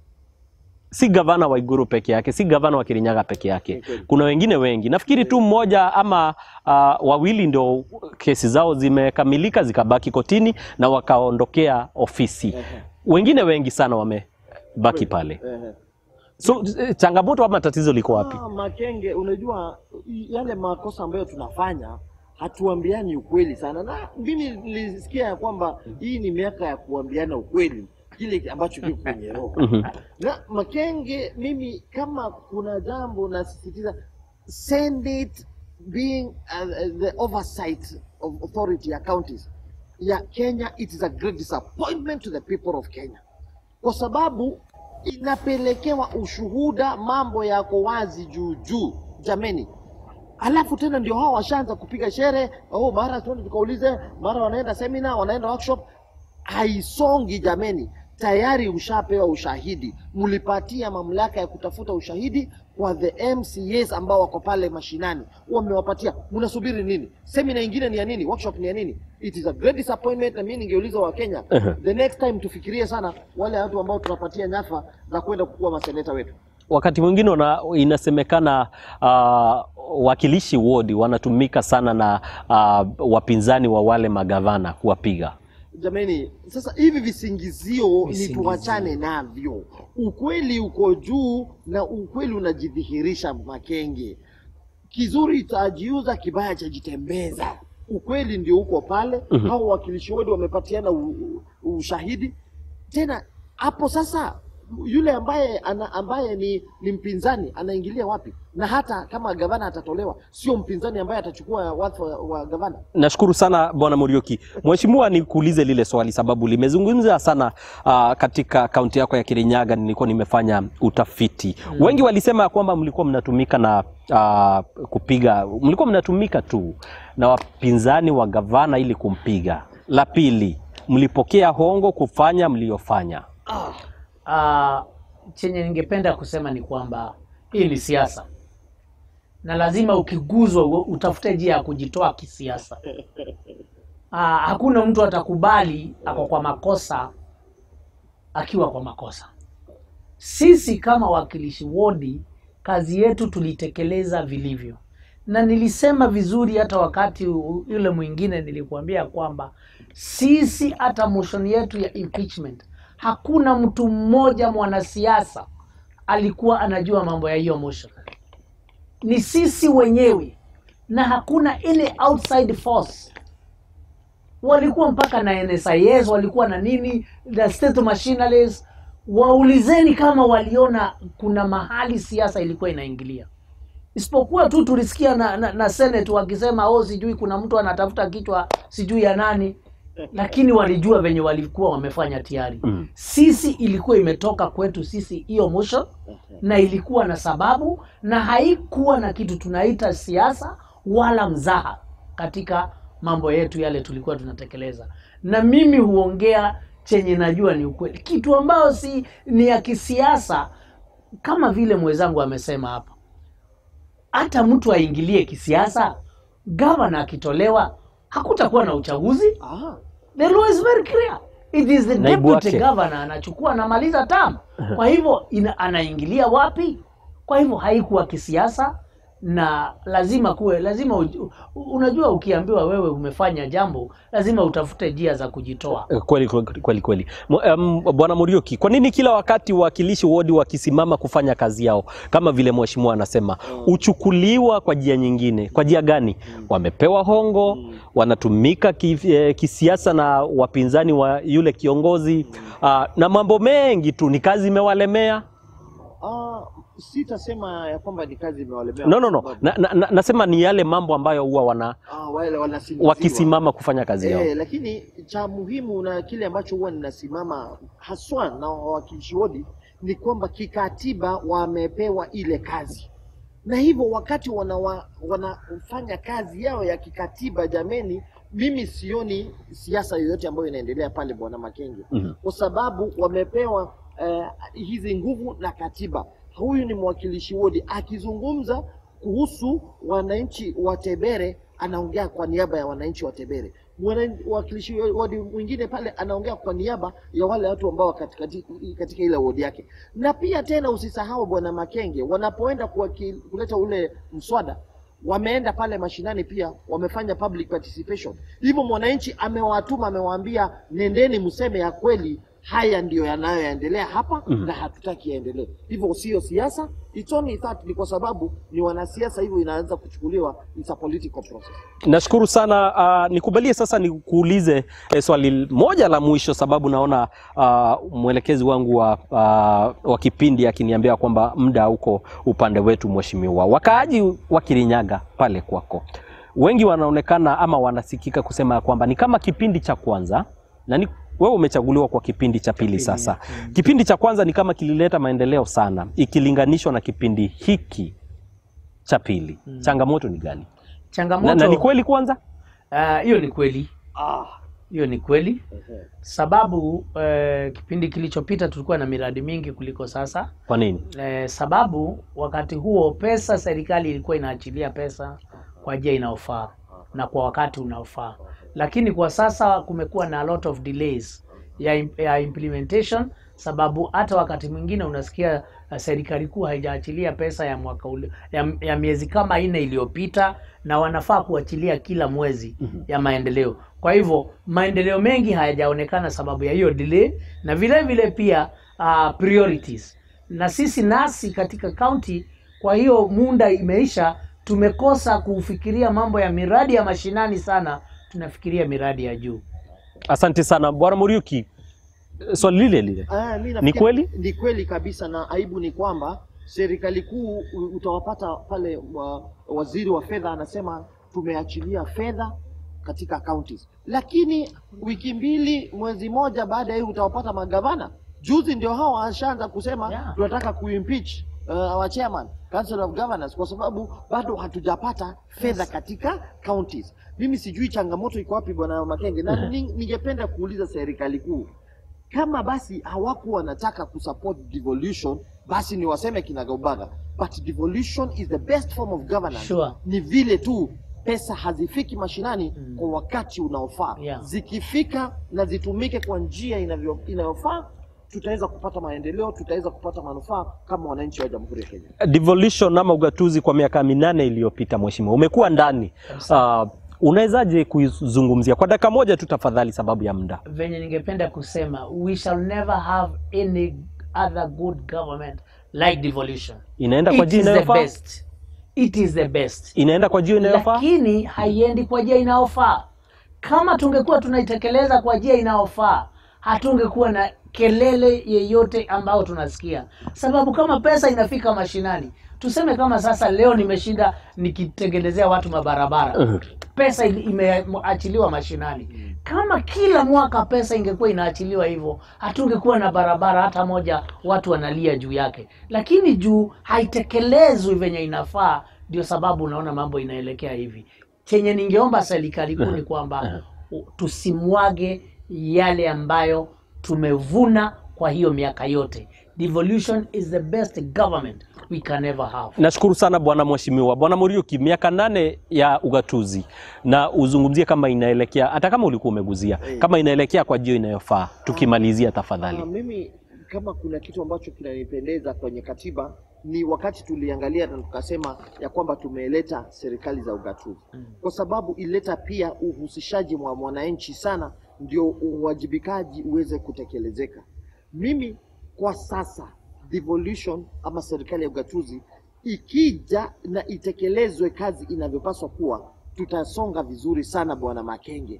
si gavana wa Iguru peke yake, si gavana wa Kirinyaga peke yake, kuna wengine wengi. Nafikiri tu mmoja ama uh, wawili ndio kesi zao zimekamilika zikabaki kotini na wakaondokea ofisi. Wengine wengi sana wamebaki pale. So eh, changamoto ama tatizo liko wapi? Ah, Makenge, unajua i- yale makosa ambayo tunafanya hatuambiani ukweli sana, na mimi nilisikia ya kwamba hii ni miaka ya kuambiana ukweli kile ambacho kiko kwenye roho. Mhm. Na Makenge, mimi kama kuna jambo nasisitiza, send it being uh, the oversight of authority ya counties ya Kenya, it is a great disappointment to the people of Kenya kwa sababu inapelekewa ushuhuda, mambo yako wazi juu juu, jameni. Alafu tena ndio hao washaanza kupiga shere, oh, mara tuende tukaulize, mara wanaenda seminar, wanaenda workshop. Haisongi jameni, tayari ushapewa ushahidi, mlipatia mamlaka ya kutafuta ushahidi kwa the MCAs ambao wako pale mashinani, wamewapatia. Mnasubiri nini? Semina ingine ni ya nini? Workshop ni ya nini? It is a great disappointment, na mimi ningeuliza wa Kenya the next time tufikirie sana wale watu ambao tunapatia nyafa za kwenda kukuwa maseneta wetu. Wakati mwingine wana- inasemekana uh, wakilishi wodi wanatumika sana na uh, wapinzani wa wale magavana kuwapiga. Jamani, sasa hivi visingizio ni Visingizio. tuachane navyo. Ukweli uko juu na ukweli unajidhihirisha. Makenge, kizuri chajiuza, kibaya chajitembeza. Ukweli ndio uko pale. Hao wakilishi wodi wamepatiana u- u- ushahidi tena hapo. Sasa yule ambaye ana, ambaye ni, ni mpinzani anaingilia wapi? Na hata kama gavana atatolewa, sio mpinzani ambaye atachukua wadhifa wa, wa gavana. Nashukuru sana Bwana Muriuki. Mheshimiwa, nikuulize lile swali sababu limezungumza sana uh, katika kaunti yako ya Kirinyaga. Nilikuwa nimefanya utafiti wengi walisema ya kwamba mlikuwa mnatumika na uh, kupiga, mlikuwa mnatumika tu na wapinzani wa gavana ili kumpiga. La pili, mlipokea hongo kufanya mliyofanya. Ah, chenye ningependa kusema ni kwamba hii ni siasa na lazima ukiguzwa u- utafute njia ya kujitoa kisiasa. Ah, hakuna mtu atakubali ako kwa makosa akiwa kwa makosa. Sisi kama wakilishi wodi, kazi yetu tulitekeleza vilivyo, na nilisema vizuri hata wakati u- yule mwingine nilikuambia kwamba sisi hata motion yetu ya impeachment, hakuna mtu mmoja mwanasiasa alikuwa anajua mambo ya hiyo motion, ni sisi wenyewe, na hakuna ile outside force walikuwa mpaka na NSIS walikuwa na nini the state machineries. Waulizeni kama waliona kuna mahali siasa ilikuwa inaingilia, isipokuwa tu tulisikia na, na, na Senate wakisema oh, sijui kuna mtu anatafuta kichwa sijui ya nani, lakini walijua venye walikuwa wamefanya tayari. Mm. Sisi ilikuwa imetoka kwetu sisi hiyo motion, na ilikuwa na sababu na haikuwa na kitu tunaita siasa wala mzaha katika mambo yetu yale tulikuwa tunatekeleza. Na mimi huongea chenye najua ni ukweli, kitu ambayo si ni ya kisiasa, kama vile mwenzangu amesema hapa. Hata mtu aingilie kisiasa, gavana akitolewa, hakutakuwa na uchaguzi. Ah. The law is very clear. It is the Naibu deputy wake. governor anachukua anamaliza term. Kwa hivyo ina, anaingilia wapi? Kwa hivyo haikuwa kisiasa na lazima kuwe lazima uj- u- unajua, ukiambiwa wewe umefanya jambo lazima utafute njia za kujitoa. Eh, Kweli kweli kweli kweli. Mu- em, Bwana Muriuki, kwa nini kila wakati wawakilishi wodi wakisimama kufanya kazi yao kama vile mheshimiwa anasema huchukuliwa kwa njia nyingine? Kwa njia gani? Wamepewa hongo, wanatumika ki, eh, kisiasa na wapinzani wa yule kiongozi ah, na mambo mengi tu, ni kazi imewalemea. Ah, sitasema ya kwamba ni kazi imewalemea. No, no, no. Na, na, na, nasema ni yale mambo ambayo huwa wana Ah, wale wanasingiziwa. wakisimama kufanya kazi yao. Eh, lakini cha muhimu na kile ambacho huwa ninasimama haswa na wawakilishi wodi ni kwamba kikatiba wamepewa ile kazi, na hivyo wakati wanawa, wanafanya kazi yao ya kikatiba, jameni, mimi sioni siasa yoyote ambayo inaendelea pale, bwana Makenge, Mhm. kwa sababu wamepewa eh, hizi nguvu na katiba. Huyu ni mwakilishi wodi akizungumza kuhusu wananchi wa Tebere, anaongea kwa niaba ya wananchi wa Tebere. Mwana- Mwakilishi wodi mwingine pale anaongea kwa niaba ya wale watu ambao katika, katika ile wodi yake. Na pia tena usisahau bwana Makenge, wanapoenda kuwaki- kuleta ule mswada wameenda pale mashinani pia wamefanya public participation. Hivyo mwananchi amewatuma, amewaambia nendeni mseme ya kweli, haya ndiyo yanayoendelea hapa Mhm. na hatutaki yaendelee. Hivyo sio siasa, it's only that ni kwa sababu ni wanasiasa, hivyo inaanza kuchukuliwa it's a political process. Nashukuru sana. Uh, nikubalie sasa nikuulize eh, swali moja la mwisho, sababu naona uh, mwelekezi wangu wa, uh, wa kipindi akiniambia kwamba muda uko upande wetu. Mheshimiwa, wakaaji wa Kirinyaga pale kwako, wengi wanaonekana ama wanasikika kusema ya kwamba ni kama kipindi cha kwanza na ni wewe umechaguliwa kwa kipindi cha pili sasa. Kipindi cha kwanza ni kama kilileta maendeleo sana ikilinganishwa na kipindi hiki cha pili. Changamoto ni gani? Changamoto Na, na ni kweli kwanza ah, hiyo ni kweli, Ah, hiyo ni kweli sababu eh, kipindi kilichopita tulikuwa na miradi mingi kuliko sasa. kwa nini? Eh, sababu wakati huo pesa, serikali ilikuwa inaachilia pesa kwa njia inayofaa na kwa wakati unaofaa, lakini kwa sasa kumekuwa na a lot of delays ya, im- ya implementation, sababu hata wakati mwingine unasikia uh, serikali kuu haijaachilia pesa ya mwaka ule, ya, ya miezi kama nne iliyopita, na wanafaa kuachilia kila mwezi ya maendeleo. Kwa hivyo maendeleo mengi hayajaonekana sababu ya hiyo delay, na vile vile pia uh, priorities na sisi nasi katika kaunti, kwa hiyo munda imeisha, tumekosa kufikiria mambo ya miradi ya mashinani sana, tunafikiria miradi ya juu. Asante sana Bwana Muriuki, swali lile lile Ah, mi Ni nafikiri- kweli? Ni kweli kabisa, na aibu ni kwamba serikali kuu u- utawapata pale wa, waziri wa fedha anasema tumeachilia fedha katika counties, lakini wiki mbili mwezi moja baada ya hiyo utawapata magavana. Juzi ndio hao washaanza kusema Yeah. tunataka kuimpeach uh, our chairman council of governors kwa sababu bado hatujapata fedha katika counties. Mimi sijui changamoto iko wapi, bwana Makenge, na ni- ningependa kuuliza serikali kuu kama basi hawakuwa wanataka kusupport devolution, basi ni waseme kinagaubaga, but devolution is the best form of governance. Sure. Ni vile tu pesa hazifiki mashinani kwa wakati unaofaa. Yeah. Zikifika na zitumike kwa njia inavyo- inayofaa, tutaweza kupata maendeleo, tutaweza kupata manufaa kama wananchi wa Jamhuri ya Kenya. devolution ama ugatuzi kwa miaka minane iliyopita, mheshimiwa, umekuwa ndani uh, unawezaje kuizungumzia kwa dakika moja tu tafadhali, sababu ya muda? venye ningependa kusema we shall never have any other good government like devolution Inaenda kwa it njia is the inayofaa, best it is the best inaenda kwa njia inayofaa. lakini haiendi kwa njia inayofaa kama tungekuwa tunaitekeleza kwa njia inayofaa hatungekuwa na kelele yeyote ambayo tunasikia sababu kama pesa inafika mashinani tuseme kama sasa leo nimeshinda nikitengenezea watu mabarabara pesa ili- imeachiliwa mashinani kama kila mwaka pesa ingekuwa inaachiliwa hivyo hatungekuwa na barabara hata moja watu wanalia juu yake lakini juu haitekelezwi venye inafaa ndio sababu unaona mambo inaelekea hivi chenye ningeomba serikali kuu ni kwamba u- tusimwage yale ambayo tumevuna kwa hiyo miaka yote devolution is the best government we can ever have Nashukuru sana bwana mheshimiwa. Bwana Muriuki, miaka nane ya ugatuzi na uzungumzie kama inaelekea, hata kama ulikuwa umeguzia, kama inaelekea kwa njia inayofaa, tukimalizia Ah, tafadhali. mimi kama kuna kitu ambacho kinanipendeza kwenye katiba ni wakati tuliangalia na tukasema ya kwamba tumeleta serikali za ugatuzi kwa sababu ilileta pia uhusishaji wa mwananchi sana, ndio uwajibikaji uweze kutekelezeka. Mimi kwa sasa devolution ama serikali ya ugatuzi ikija na itekelezwe kazi inavyopaswa kuwa, tutasonga vizuri sana, Bwana Makenge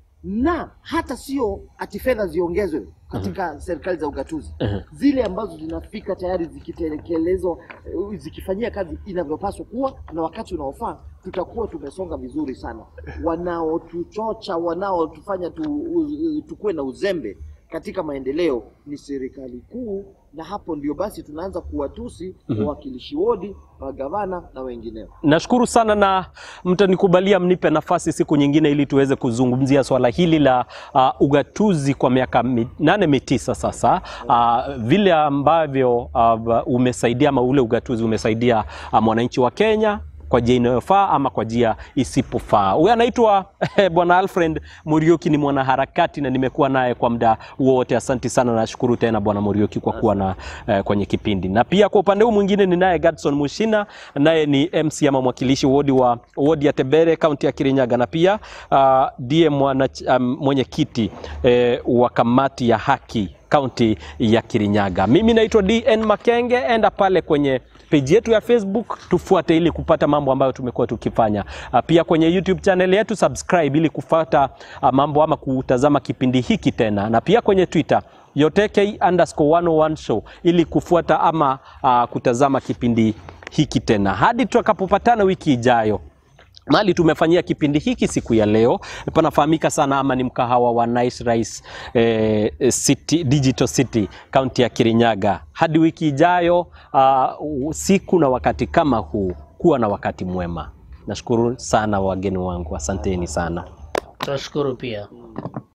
na hata sio ati fedha ziongezwe katika serikali za ugatuzi zile ambazo zinafika tayari zikitekelezwa eh, zikifanyia kazi inavyopaswa kuwa na wakati unaofaa, tutakuwa tumesonga vizuri sana. Wanaotuchocha, wanaotufanya tu, u- tukuwe na uzembe katika maendeleo ni serikali kuu, na hapo ndio basi tunaanza kuwatusi wawakilishi wodi, magavana na wengineo. Nashukuru sana na mtanikubalia mnipe nafasi siku nyingine ili tuweze kuzungumzia swala hili la uh, ugatuzi kwa miaka minane mitisa sasa, uh, vile ambavyo uh, umesaidia ama ule ugatuzi umesaidia uh, mwananchi wa Kenya kwa njia inayofaa ama kwa njia isipofaa. Huyu anaitwa Bwana Alfred Muriuki, ni mwanaharakati na nimekuwa naye kwa muda wote. Asanti sana, nashukuru tena Bwana Muriuki kwa kuwa na eh, kwenye kipindi. Na pia kwa upande huu mwingine ni naye Gadson Mushina, naye ni MC ama mwakilishi wodi wa wodi ya Tebere, kaunti ya Kirinyaga, na pia uh, ndiye mwana um, mwenyekiti eh, wa kamati ya haki kaunti ya Kirinyaga. Mimi naitwa DN Makenge, enda pale kwenye peji yetu ya Facebook tufuate ili kupata mambo ambayo tumekuwa tukifanya. Ah, Pia kwenye YouTube channel yetu subscribe ili kufuata ah, mambo ama kutazama kipindi hiki tena, na pia kwenye Twitter yoteke underscore 101 show ili kufuata ama ah, kutazama kipindi hiki tena hadi tutakapopatana wiki ijayo. Mali tumefanyia kipindi hiki siku ya leo panafahamika sana ama ni mkahawa wa Nice Rice eh, City, Digital City kaunti ya Kirinyaga. Hadi wiki ijayo, uh, siku na wakati kama huu, kuwa na wakati mwema. Nashukuru sana wageni wangu, asanteni sana. Tunashukuru pia.